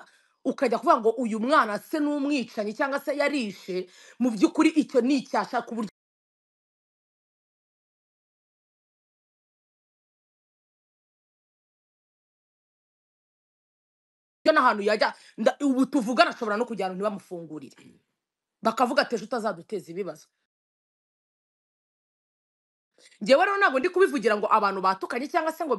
E: ukajya kuvuga ngo uyu mwana se ni umwicanyi cyangwa se yarishe mu by'ukuri icyo ni icyasha ku buryo n'ahantu yajya nda- ubu tuvugana ashobora no kujyana ntibamufungurire bakavuga ati ejo utazaduteza ibibazo ngewe rero ntabwo ndi kubivugira ngo abantu batukanye cyangwa se ngo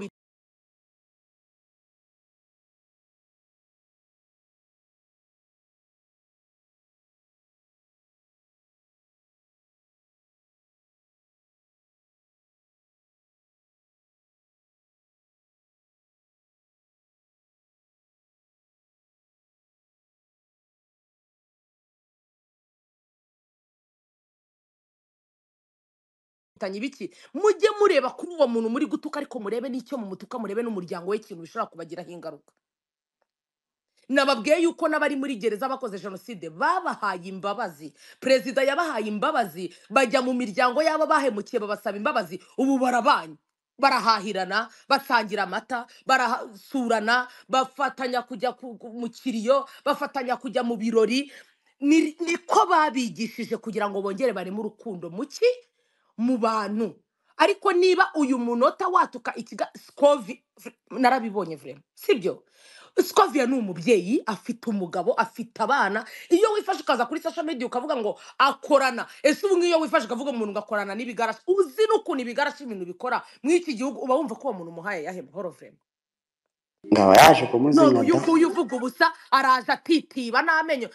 E: bitanye ibiki mujye mureba kuri uwo muntu muri gutuka ariko murebe n'icyo mumutuka murebe n'umuryango we ikintu bishobora kubagiraho ingaruka nababwiye yuko n'abari muri gereza bakoze jenoside babahaye imbabazi perezida yabahaye imbabazi bajya mu miryango y'abo bahemukiye babasaba imbabazi ubu barabanye barahahirana basangira amata barasurana bafatanya kujya ku- ku- mu kiriyo bafatanya kujya mu birori ni niko babigishije kugira ngo bongere bareme urukundo mu ki mu bantu ariko niba uyu munota watuka ikiga sikovi narabibonye vrema sibyo sikoviya ni umubyeyi afite umugabo afite abana iyo wifashe ukaza kuri social media ukavuga ngo akorana ese ubu ngiyo wifashe ukavuga ngo umuntu ugakorana n'ibigarashi uzi n'ukuntu ibigarashi ibintu bikora muri iki gihugu uba wumva ko uwo muntu umuhaye yahe mahoro vrema
C: ngaba yaje
E: none
C: kumuzinya
E: uyu
C: da
E: nguyu uvuga ubusa araje atitiba n'amenyo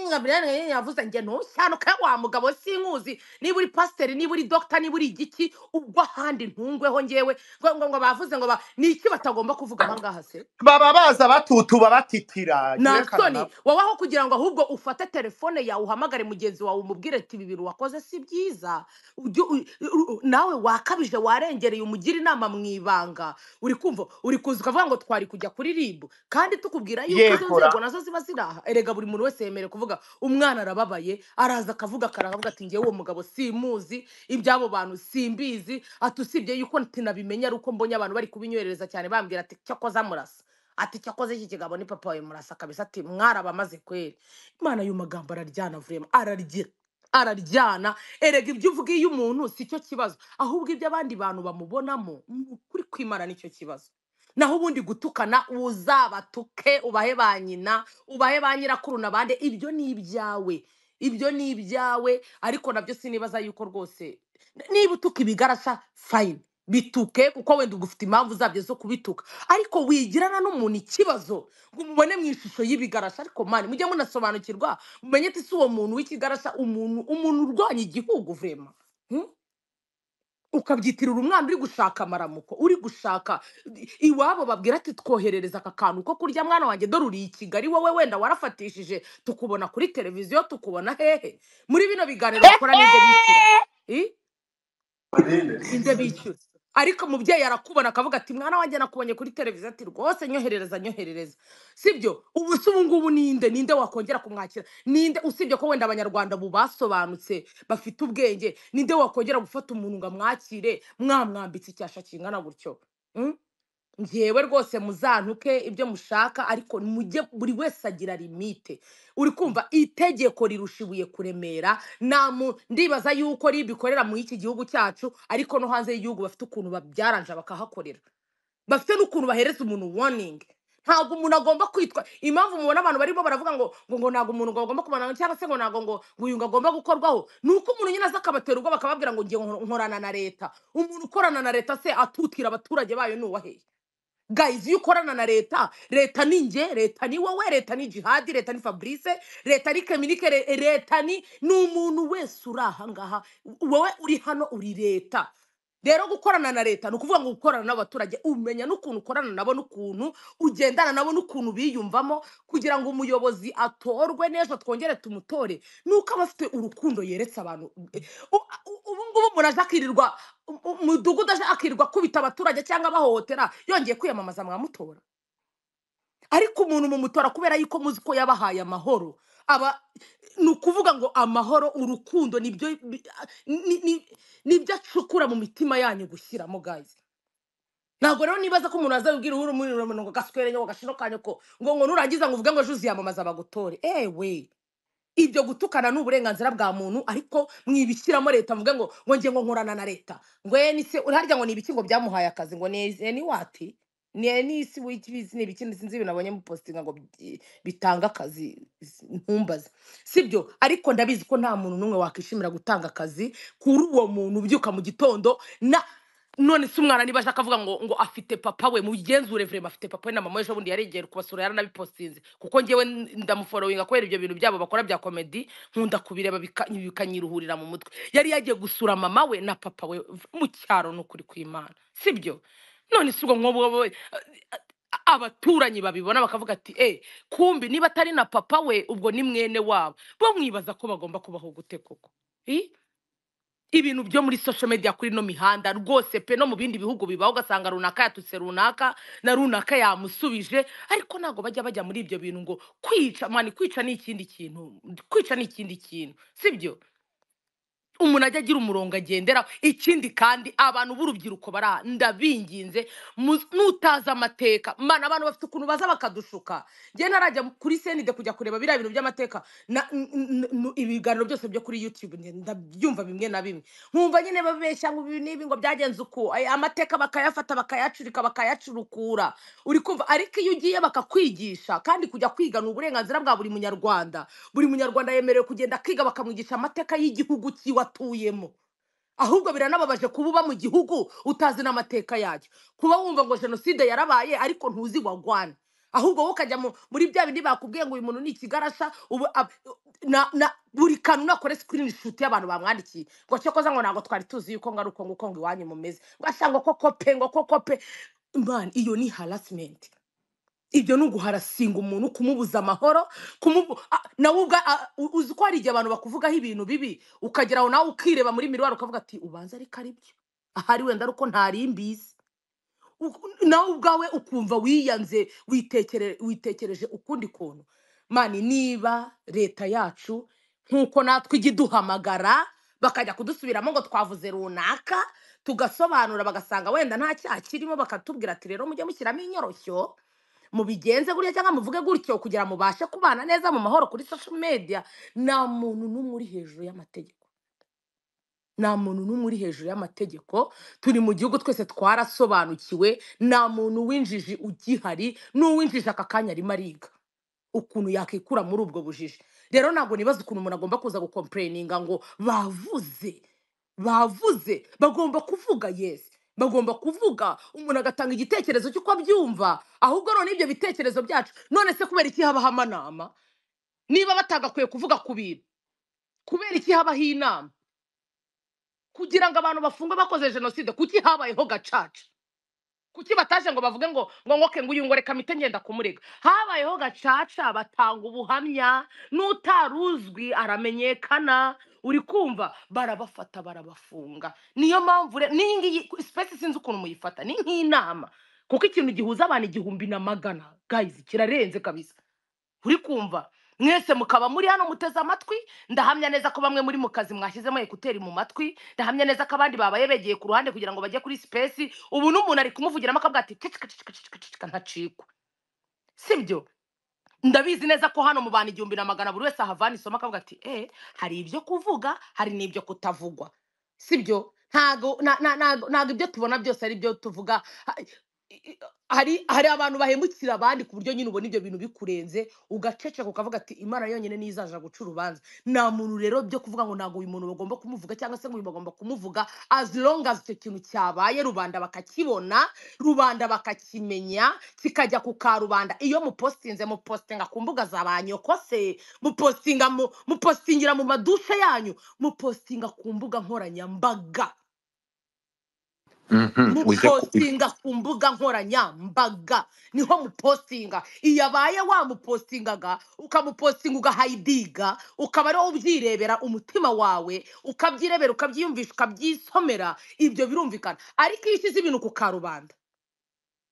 E: Gabriel yavuze njye ntushyanuka wa mugabo sinkuzi niba uri pasiteri niba uri dogita niba uri igiki ubwo ahandi ntungweho ngewe ngo ngo ngo bavuze ngo ba- ni iki batagomba kuvuga aha ngaha se
A: baba baza batutuba batitira yerekana
E: ntansoni
A: nabo
E: wowe aho kugira ngo ahubwo ufate telefone yawe uhamagare mugenzi wawe umubwire ati ibi bintu wakoze si byiza Ujye u- u- nawe wakabije warengereye umugira inama mu ibanga uri kumva uri kuza ukavuga ngo twari kujya kuri ribu kandi tukubwira yuko izo
A: yegura
E: nzego nazo ziba ziri aha erega buri muntu wese yemerewe kuvuga umwana arababaye araza akavuga karavuga ati ngewe uwo mugabo simuzi iby'abo bantu simbizi ati usibye yuko tinabimenya ari uko mbonye abantu bari kubinywerereza cyane bambwira ati cyakoze amurasa ati cyakoze iki kigabo ni papa wawe murasa kabisa ati mwaraba amaze kweri imana y'uyu magambo araryana vurema ararya araryana erega ibyo uvuga iyo umuntu si cyo kibazo ahubwo ibyo abandi bantu bamubonamo ni ukuri kwimana nicyo kibazo naho ubundi gutukana uzabatuke ubahe ba nyina ubahe ba nyirakuru na bande ibyo ni ibyawe ibyo ni ibyawe ariko nabyo sinibaza yuko rwose niba utuka ibigarasha fayini bituke kuko wenda uba ufite impamvu zabyo zo kubituka ariko wigirana n'umuntu ikibazo ngo umubone mu ishusho y'ibigarasha ariko mani mujye munasobanukirwa mumenye ati si uwo muntu w'ikigarasha umuntu umuntu urwanya igihugu vrema Hmm? ukabyitirira umwana uri gushaka amaramuko uri gushaka iwabo babwira ati twoherereza aka kantu ko kurya mwana wanjye dore uri i kigali wowe wenda warafatishije tukubona kuri televiziyo tukubona hehe muri bino biganiro bakora n'ibyo bishyura Eh? ibyo bishyura ariko umubyeyi arakubona akavuga ati mwana wanjye nakubonye kuri televiziyo ati rwose nyoherereza nyoherereza sibyo ubu se ubu ngubu ninde ninde wakongera kumwakira ninde usibye ko wenda abanyarwanda ubu basobanutse bafite ubwenge ninde wakongera gufata umuntu ngo amwakire mwamwambitse icyasha kingana gutyo Mm? njyewe rwose muzantuke ibyo mushaka ariko mujye buri wese agira limite uri kumva itegeko rirusha ibuye kuremera nta mu- ndibaza yuko ribikorera mu iki gihugu cyacu ariko no hanze y'igihugu bafite ukuntu babyaranja bakahakorera bafite n'ukuntu bahereza umuntu warningi ntabwo umuntu agomba kwitwa impamvu mubona abantu barimo baravuga ngo ngo ngo ntabwo umuntu ngo agomba kumanana cyangwa se ngo ntabwo ngo ngo uyu ngo agomba gukorwaho ni uko umuntu nyine aza akabatera ubwo bakababwira ngo ngiye nkorana na leta umuntu ukorana na leta se atutira abaturage bayo ni uwaheye guys iyo ukorana na leta leta ni njye leta ni wowe leta ni jihadi leta ni fabrice leta ni keminike re- leta ni ni umuntu wese uri aha ngaha wowe uri hano uri leta rero gukorana na leta ni ukuvuga ngo gukorana n'abaturage umenya n'ukuntu ukorana nabo n'ukuntu ugendana nabo n'ukuntu biyumvamo kugira ngo umuyobozi atorwe neza twongere tumutore ni uko aba afite urukundo yeretse abantu U- u- ubu ngubu umuntu aje akirirwa u- u- umudugudu aje akirirwa akubita abaturage cyangwa abahohotera yongeye kwiyamamaza mwamutora ariko umuntu mumutora kubera yuko muzi ko yabahaye amahoro aba ni ukuvuga ngo amahoro urukundo nibyo bi- ni- ni- nibyo acukura mu mitima yanyu gushyiramo gazi ntabwo rero nibaza ko umuntu azabibwira uhuru muri rumwe ngo gaswere ngo gashino kanyu ko ngo ngo nurangiza ngo uvuge ngo ejo uziyamamaza bagutore ewe ibyo gutukana ni uburenganzira bwa muntu ariko mwibishyiramo leta mvuge ngo ngo nge ngo nkorana na leta ngo eni se harya ngo ni ibiki ngo byamuhaye akazi ngo ni eni wati ni eni isi witibizi ni ibiki sinzi ibintu nabonye mupositinga ngo bi- bitanga akazi ntumbaze sibyo ariko ndabizi ko nta muntu n'umwe wakwishimira gutanga akazi kuri uwo muntu ubyuka mu gitondo na none se umwana niba ashaka avuga ngo ngo afite papa we mugenzure vrema afite papa we na mama we ejobundi yaregeye kubasura yaranabipostinze kuko ngewe ndamuforowinga kubera ibyo bintu byabo bakora bya komedi nkunda kubireba bika- bikanyiruhurira mu mutwe yari yagiye gusura mama we na papa we v- mu cyaro ni ukuri kw'imana sibyo none si ubwo nk'ubwo abaturanyi babibona bakavuga ati e kumbi niba atari na papa we ubwo ni mwene wabo bo mwibaza ko bagomba kubaho gute koko I? ibintu byo muri social media kuri ino mihanda rwose pe no mu bindi bihugu bibaho ugasanga runaka yatutse runaka na runaka yamusubije ariko ntabwo bajya bajya muri ibyo bintu ngo kwica mani kwica ni ikindi kintu kwica ni ikindi kintu sibyo umuntu ajya agira umurongo agenderaho ikindi kandi abantu b'urubyiruko bara ndabinginze mu- nutazi amateka mana abantu bafite ukuntu baza bakadushuka njye narajya kuri senide kujya kureba biriya bintu by'amateka na- n- n- n- ibiganiro byose byo kuri youtube nge- ndabyumva bimwe na bimwe nkumva nyine babeshya ngo ibi n'ibi ngo byagenze uku ay- amateka bakayafata bakayacurika bakayacurukura uri kumva ariko iyo ugiye bakakwigisha kandi kujya kwiga ni uburenganzira bwa buri munyarwanda buri munyarwanda yemerewe kugenda akiga bakamwigisha amateka y'igihugu cyiwe atuyemo ahubwo biranababaje kuba uba mu gihugu utazi n'amateka yacyo kuba wumva ngo jenoside yarabaye ariko ntuzi wagwana ahubwo wowe ukajya mu- muri bya bindi bakubwiye ngo uyu muntu ni ikigarasha ubu ab- na- na- buri kantu nakore sikirini shuti y'abantu bamwandikiye ngo cyokoza ngo ntabwo twari tuzi yuko ngo ari uko nguko ngo iwanyu mumeze ngo asa ngo koko pe ngo koko pe man iyo ni harasimenti ibyo ni uguharasinga umuntu kumubuza amahoro kumubu a- nawe ubwa a- u- uzi ko hari igihe abantu bakuvugaho ibintu bibi ukagera aho nawe ukireba muri miruwari ukavuga ati ubanza ariko ari byo ahari wenda ari uko ntari mbizi Uku- nawe ubwawe ukumva wiyanze witekere- witekereje ukundi kuntu mani niba leta yacu nk'uko natwe ijya iduhamagara bakajya kudusubiramo ngo twavuze runaka tugasobanura bagasanga wenda nta cyaha kirimo bakatubwira ati rero mujye mushyiramo inyoroshyo mubigenze gutya cyangwa muvuge gutyo kugira mubashe kubana neza mu mahoro kuri social media nta muntu n'umwe uri hejuru y'amategeko nta muntu n'umwe uri hejuru y'amategeko turi mu gihugu twese twarasobanukiwe nta muntu w'injiji ugihari n'uw'injiji aka kanya arimo ariga ukuntu yakikura muri ubwo bujiji rero ntabwo nibaza ukuntu umuntu agomba kuza gukompureyininga ngo bavuze bavuze bagomba kuvuga yesi bagomba kuvuga umuntu agatanga igitekerezo cy'uko abyumva ahubwo none ibyo bitekerezo byacu none se kubera iki habaho amanama niba batagakwiye kuvuga ku bintu kubera iki habaho inama kugira ngo abantu bafungwe bakoze jenoside kuki habayeho gacaca kuki bataje ngo bavuge ngo ngo ngoke ngo uyu ngo reka mpite ngenda kumurega habayeho gacaca batanga ubuhamya n'utaruzwi aramenyekana uri kumva barabafata barabafunga niyo mpamvu rero n'iyi ngiyi sipesi sinzi ukuntu muyifata ni nk'inama kuko ikintu gihuza abantu igihumbi na magana gayizi kirarenze kabisa uri kumva mwese mukaba muri hano muteze amatwi ndahamya neza ko bamwe muri mu kazi mwashyizemo ekuteri mu matwi ndahamya neza ko abandi babaye begeye ku ruhande kugira ngo bajye kuri sipesi ubu n'umuntu ari kumuvugiramo akavuga ati cicika cicika cicika cicika ntacikwa sibyo ndabizi neza ko hano mu bantu igihumbi na magana buri wese ahavana isomo akavuga ati eh hari ibyo kuvuga hari n'ibyo kutavugwa sibyo ntago na- na- ntago ntago ibyo tubona byose ari byo tuvuga Ha- i- i- hari hari abantu bahemukira abandi ku buryo nyine ubona ibyo bintu bikurenze ugaceceka ukavuga ati imana yonyine niyo izaja guca urubanza nta muntu rero byo kuvuga ngo ntabwo uyu muntu bagomba kumuvuga cyangwa se ngo uyu bagomba kumuvuga as long as icyo kintu cyabaye rubanda bakakibona rubanda bakakimenya kikajya ku karubanda iyo mupostinze mupostinga ku mbuga za ba nyokose mupostinga mu- mupostingira mu madushe yanyu mupostinga ku mbuga nkoranyambaga
B: Mhm, wize ku-
E: mupostinga ku mbuga nkoranyambaga niho mupostinga iyo abaye wamupostingaga ukamupostinga ugahayidiga ukaba ariwo ubyirebera umutima wawe ukabyirebera ukabyiyumvisha ukabyisomera ibyo birumvikana ariko iyo ushyize ibintu ku karubanda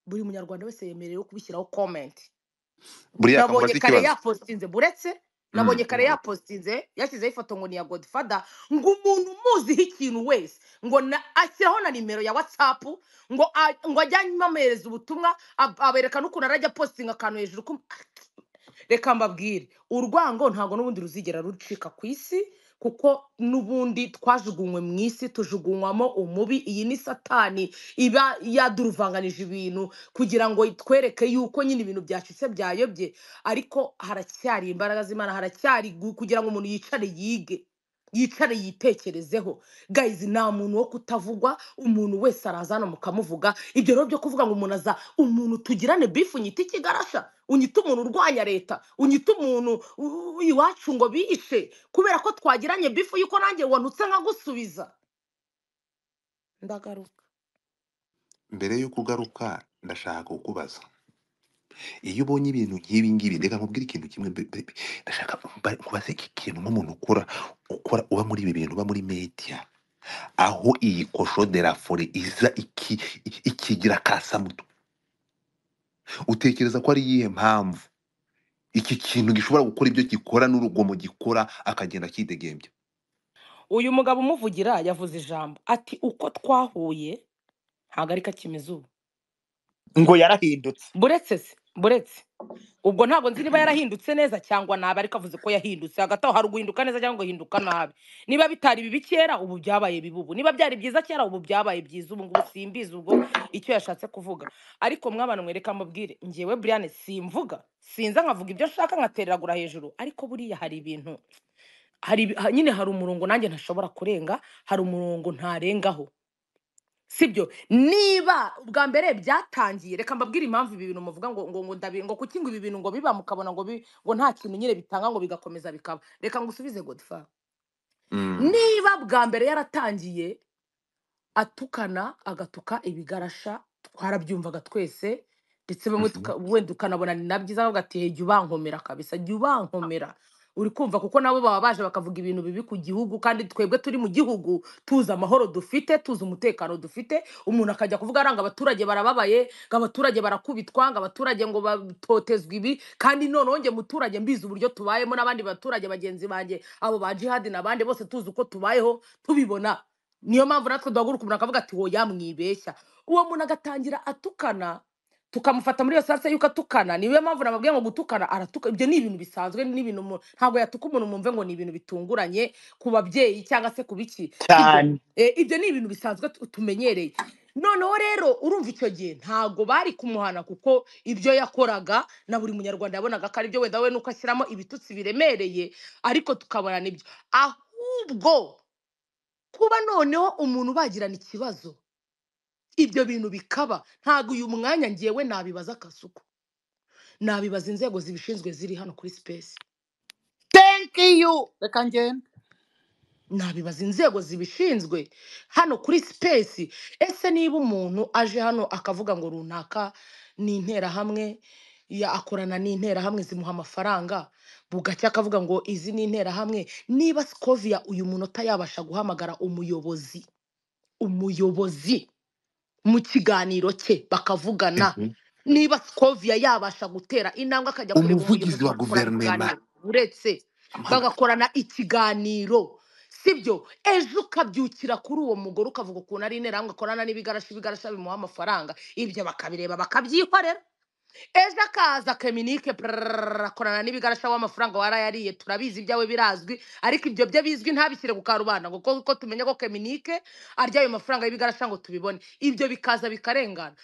E: buri munyarwanda wese yemerewe kubishyiraho komenti
B: buriya
E: nabonye
B: kamubaza
E: kare
B: ikibazo
E: yapostinze buretse
B: Mm,
E: nabonye kare yapostinze yashyizeho ifoto ngo ni iya godifada ngo umuntu umuziho ikintu wese ngo na- ashyiraho na nimero ya watsapu ngo a- ngo ajyanye amuhereza ubutumwa ab- aberekana ukuntu arajya apostinga akantu hejuru ku- reka mbabwire urwango ntabwo n'ubundi ruzigera rucika ku isi kuko n'ubundi twajugunywe mu isi tujugunywamo umubi iyi ni satani iba yaduruvanganije ibintu kugira ngo itwereke yuko nyine ibintu byacitse byayobye ariko haracyari imbaraga z'imana haracyari gu- kugira ngo umuntu yicare yige yicare yitekerezeho gayizi nta muntu wo kutavugwa umuntu wese araza hano mukamuvuga ibyo rero byo kuvuga ngo umuntu aza umuntu tugirane bifu unyita ikigarasha unyita umuntu urwanya leta unyita umuntu u- u- iwacu ngo bishe kubera ko twagiranye bifu yuko nanjye wanutse nkagusubiza ndagaruka
B: mbere y'uko ugaruka ndashaka kukubaza iyo ubonye ibintu nk'ibi ngibi reka nkubwire ikintu kimwe mbe- mbe- ndashaka kuba- kubaza iki kintu nk'umuntu ukora ukora uba muri ibi bintu uba muri media aho iyi kosho de la fore iza iki- iki- ikigira karasamutu utekereza ko ari iyihe mpamvu iki kintu gishobora gukora ibyo gikora n'urugomo gikora akagenda akidegembya
E: uyu mugabo umuvugira yavuze ijambo ati uko twahuye ntabwo ari kakimeze ubu
A: ngo yarahindutse
E: buretse se buretse ubwo ntabwo nzi niba yarahindutse neza cyangwa nabi ariko avuze ko yahindutse hagati aho hari uguhinduka neza cyangwa uguhinduka nabi niba bitari bibi kera ubu byabaye bibi ubu niba byari byiza kera ubu byabaye byiza ubu ngubu simbizi ubwo icyo yashatse kuvuga ariko mwabana mwereka mubwire ngewe Brian simvuga sinza nkavuga ibyo nshaka nkatereragura hejuru ariko buriya hari ibintu hari ibi- ha- nyine hari umurongo nanjye ntashobora kurenga hari umurongo ntarengaho sibyo niba ubwa mbere byatangiye reka mbabwire impamvu ibi bintu muvuga ngo ngo ngo ndabi ngo kuki ngo ibi bintu ngo biba mukabona ngo bi, ngo nta kintu nyine bitanga ngo bigakomeza bikaba reka ngusubize godfa
B: Mm.
E: niba bwa mbere yaratangiye atukana agatuka ibigarasha twarabyumvaga twese ndetse bamwe
B: Mhm.
E: tuka- wenda ukanabona ni na byiza bavuga ati jya ubankomera kabisa jya ubankomera uri kumva kuko nabo baba baje bakavuga ibintu bibi ku gihugu kandi twebwe turi mu gihugu tuzi amahoro dufite tuzi umutekano dufite umuntu akajya kuvuga aranga abaturage barababaye ngo abaturage barakubitwa ngo abaturage ngo batotezwa ibi kandi noneho njye muturage mbizi uburyo tubayemo n'abandi baturage bagenzi banjye abo ba jihadi n'abandi bose tuzi uko tubayeho tubibona niyo mpamvu natwe duhaguruka umuntu akavuga ati woya mwibeshya uwo muntu agatangira atukana tukamufata muri iyo sase yuko atukana niyo mpamvu nababwiye ngo gutukana aratuka ibyo ni ibintu bisanzwe ni ibintu umuntu- ntabwo yatuka umuntu mwumve ngo ni ibintu bitunguranye ku babyeyi cyangwa se ku biki sibyo
A: cyane
E: Eh, ibyo ni ibintu bisanzwe tu- tumenyereye noneho rero urumva icyo gihe ntabwo bari kumuhana kuko ibyo yakoraga na buri munyarwanda yabonaga ko ari byo wenda we nuko ashyiramo ibitutsi biremereye ariko tukabona nibyo ahubwo kuba noneho umuntu bagirana ikibazo ibyo bintu bikaba ntabwo uyu mwanya ngewe nabibaza akasuku nabibaza inzego zibishinzwe ziri hano kuri sipesi
A: thank you reka ngende
E: nabibaza inzego zibishinzwe hano kuri sipesi ese niba umuntu aje hano akavuga ngo runaka ni interahamwe ya akorana n'interahamwe zimuha amafaranga bugacya akavuga ngo izi ni interahamwe niba sikoviya uyu muntu atayabasha guhamagara umuyobozi umuyobozi mu kiganiro cye bakavugana
B: Mhm.
E: niba sikoviya yabasha gutera intambwe akajya kureba
B: umuvugizi
E: umuyobozi
B: wa
E: bagakora
B: guverinema
E: ikiganiro uretse
B: Mana.
E: bagakorana ikiganiro sibyo ejo ukabyukira kuri uwo mugore ukavuga ukuntu ari interahamwe akorana n'ibigarasha ibigarasha bimuha amafaranga ibyo bakabireba bakabyikorera ejo akaza keminike akorana n'ibigarasha w'amafaranga warayariye turabizi ibyawe birazwi ariko ibyo byo bizwi ntabishyire ku karubanda ngo kuko tumenye ko keminike arya ayo mafaranga y'ibigarasha ngo tubibone ibyo bikaza bikarengana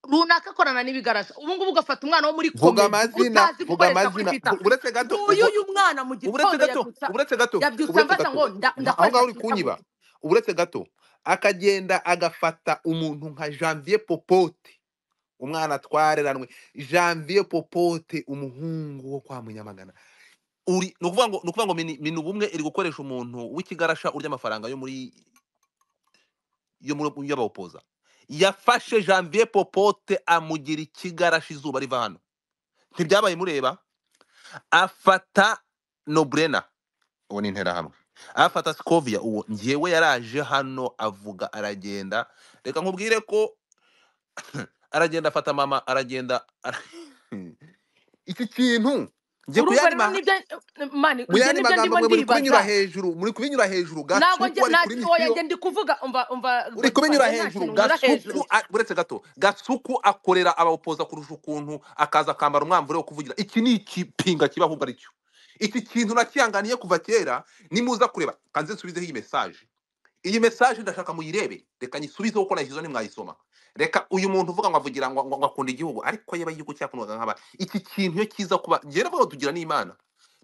E: runaka akorana n'ibigarasha ubu ngubu ugafata umwana wo muri
B: vuga
E: komedi
B: amazina
E: utazi
B: vuga
E: gukoresha kuri
B: amazina
E: twitter
B: Vu- uretse gato
E: nguyu
B: uvu-
E: uyu mwana mu
B: uburetse
E: gitondo
B: gato
E: yabyutse
B: uburetse gato
E: yabyutse
B: uburetse
E: ambaza
B: gato
E: ngo nda-
B: Na- aho ngaho
E: ndakoresha
B: uri
E: twitter
B: kunyiba
E: gusa
B: uburetse gato akagenda agafata umuntu nka janvier popote umwana twareranwe janvier popote umuhungu wo kwa munyamagana uri ni ukuvuga ngo ni ukuvuga ngo mini mini ubumwe iri gukoresha umuntu w'ikigarasha urya amafaranga yo muri yo muri yo bawupoza yafashe janvier popote amugira ikigarashi izuba riva hano ntibyabaye mureba afata noburena uwo ni interahamwe afata sikoviya uwo ngewe yaraje hano avuga aragenda reka nkubwire ko aragenda afata mama aragenda ara- iki kintu njye ku
E: urumva
B: yandi
E: rero
B: ma
E: nibyo mani
B: mu
E: ibyo
B: yandi
E: nibyo
B: magambo
E: ndimo
B: mwe muri kubinyura
E: ndibaza
B: hejuru muri kubinyura hejuru
E: ntabwo
B: gashuku
E: njye
B: ari kuri
E: nta- oya
B: misiyo
E: njye ndi kuvuga umva umva
B: uri
E: godfa
B: kubinyura
E: njye nta
B: hejuru
E: kintu nyura hejuru
B: gasuku a- uretse gato gasuku akorera abawupoza kurusha ukuntu akaza akambara umwamvure wo kuvugira iki ni ikipinga kiba ahubwo aricyo iki kintu nakihanganiye kuva kera nimuza kureba kanze nsubizeho iyi mesaje iyi mesaje ndashaka muyirebe reka nyisubizeho kuko nayishyizeho ntimwayisoma reka uyu muntu uvuga ngo avugira ngo ngo- ngo akunda igihugu ariko yaba igihugu cyakundwaga nk'aba iki kintu iyo kiza kuba njyewe navuga ngo tugira n'imana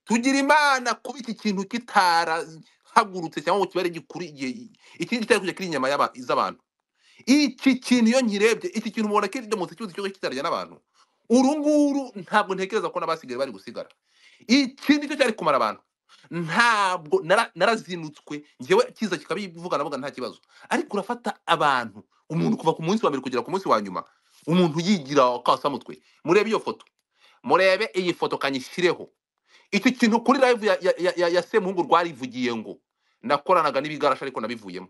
B: tugira imana kuba iki kintu kitarahagurutse cyangwa ngo kibare gikuru igihe ikindi kitari kujya kiri inyama y'aba- z'abantu iki kintu iyo nkirebye iki kintu mubona kirimutse cyose cyose kitarya n'abantu uru nguru ntabwo ntekereza ko n'abasigaye bari gusigara iki nicyo cyari kumara abantu ntabwo nara- narazinutswe ngewe kiza kikabivuga navuga nta kibazo ariko urafata abantu umuntu kuva ku munsi wa mbere kugera ku munsi wa nyuma umuntu yigira akasamutwe murebe iyo foto murebe iyi foto kanyishyireho iki kintu kuri live ya, ya, ya, ya, ya semuhungu rwarivugiye ngo nakoranaga n'ibigarasha ariko nabivuyemo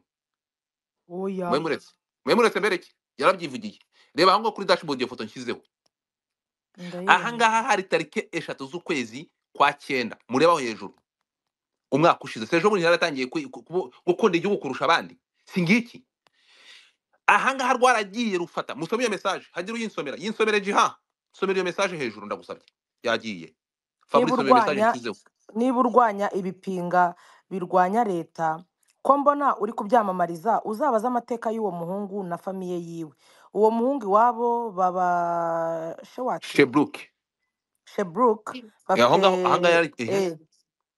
E: oya
B: mwe muretse mwe muretse mbere ki yarabyivugiye reba aho ngaho kuri dashboard iyo foto nshyizeho aha
E: ndayibona
B: ngaha hari tariki eshatu z'ukwezi kwa cyenda murebaho hejuru umwaka ushize se ejo bundi yaratangiye kwi- ku- ku- gukunda igihugu kurusha abandi si ngiki aha ngaha rwaragiye rufata musome iyo mesaje hagire uyinsomera yinsomere jiha nsomera iyo mesaje hejuru ndagusabye yagiye
E: niba
B: fabrice iyo mesaje
E: urwanya
B: nshyizeho
E: niba urwanya ibipinga birwanya leta ko mbona uri kubyamamariza uzabaze amateka y'uwo muhungu na famiye yiwe uwo muhungu iwabo baba shewati
B: sheburuke
E: sheburuke
B: aho
E: bafite
B: ngaho aha ngaha yari ehe
E: eh,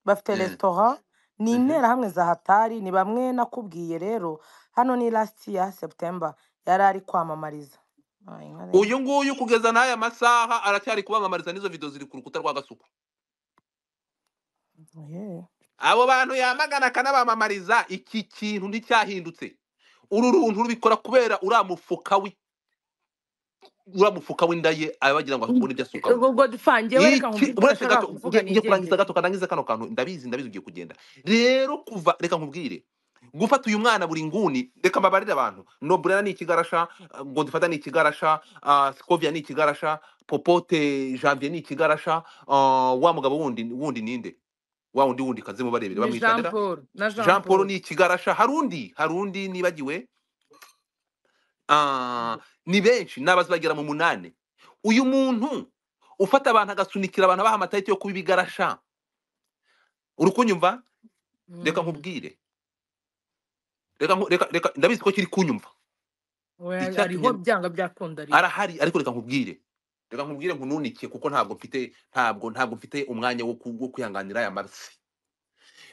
E: bafite
B: Mm.
E: resitora ni
B: Mhm.
E: interahamwe za hatari ni bamwe nakubwiye rero hano ni lasiti ya seputemba yari ari kwamamariza Ay, nka rero.
B: uyu nguyu kugeza n'aya masaha aracyari kubamamariza n'izo video ziri ku rukuta rwa gasuku
E: Oye.
B: abo bantu yamagana akanabamamariza iki kintu nticyahindutse uru runtu rubikora kubera uriya mufuka wi uriya mufuka w'inda ye abagira ngo akubone ibyo asukaho
E: ubwo ubwo dufangiye
B: iki
E: wereka nkumve ibyo
B: uretse
E: udashaka
B: gato
E: kuvuga
B: nge nge kurangiza
E: nigendere
B: gato kandangiza kano kantu ndabizi ndabizi ugiye kugenda rero kuva reka nkubwire gufata uyu mwana buri nguni reka mbabarire abantu noburana ni ikigarasha uh, ngo dufata ni ikigarasha uh, sikovia ni ikigarasha popote janvier ni ikigarasha uh, wa mugabo wundi wundi ninde wa wundi wundi kazimu barebere
E: ni
B: bamwica
E: jean
B: ndera
E: paul na jean
B: jean paul
E: paul
B: ni ikigarasha harundi harundi nibagiwe Ah, ni benshi n'abazi bagera mu munani uyu muntu ufata abantu agasunikira abantu abaha amatariki yo kuba ibigarasha uri kunyumva reka
E: Mm.
B: nkubwire reka nku- reka reka ndabizi ko kiri kunyumva
E: we
B: icyatumye
E: ariho byanga byakunda ariho
B: arahari ariko reka nkubwire reka nkubwire nkununike kuko ntabwo mfite ntabwo ntabwo mfite umwanya wo ku- wo kwihanganira aya masi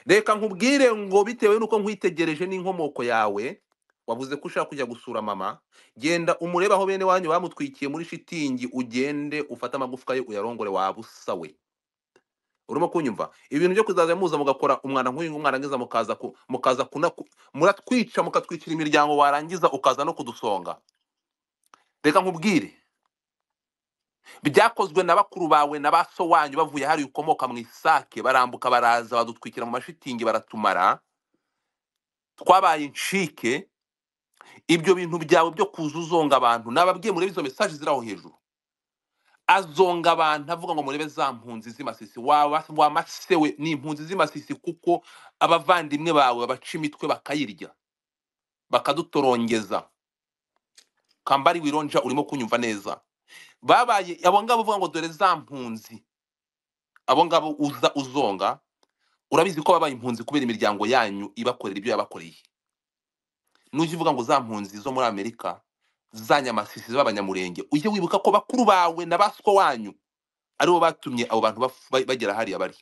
B: reka nkubwire ngo bitewe n'uko nkwitegereje n'inkomoko yawe wavuze ko ushaka kujya gusura mama genda umurebe aho bene wanyu bamutwikiye muri shitingi ugende ufate amagufwa ye uyarongore waba usa we urimo kunyumva ibintu byo kuzaza muza mugakora umwana nk'uyu umwana ngiza mukaza ku- mukaza kuna muratwica mukatwicira imiryango warangiza ukaza no kudusonga reka nkubwire byakozwe na bakuru bawe na ba so wanyu bavuye hari ukomoka mu isake barambuka baraza badutwikira mu mashitingi baratumara twabaye incike ibyo bintu byawe byo kuza uzonga abantu nababwiye murebe izo mesaje ziri aho hejuru azonga abantu avuga ngo murebe za mpunzi z'imasisi waba wamasewe ni impunzi z'imasisi kuko abavandimwe bawe babaca imitwe bakayirya bakadutorongeza kambari wironja urimo kunyumva neza babaye abo ngabo uvuga ngo dore za mpunzi abo ngabo uza uzonga urabizi ko babaye impunzi kubera imiryango yanyu ibakorera ibyo yabakoreye nujya uvuga ngo za mpunzi zo muri amerika za nyamasisi z'abanyamurenge ujye wibuka ko bakuru bawe na baswa wanyu aribo batumye abo bantu baf- ba- bagera hariya bari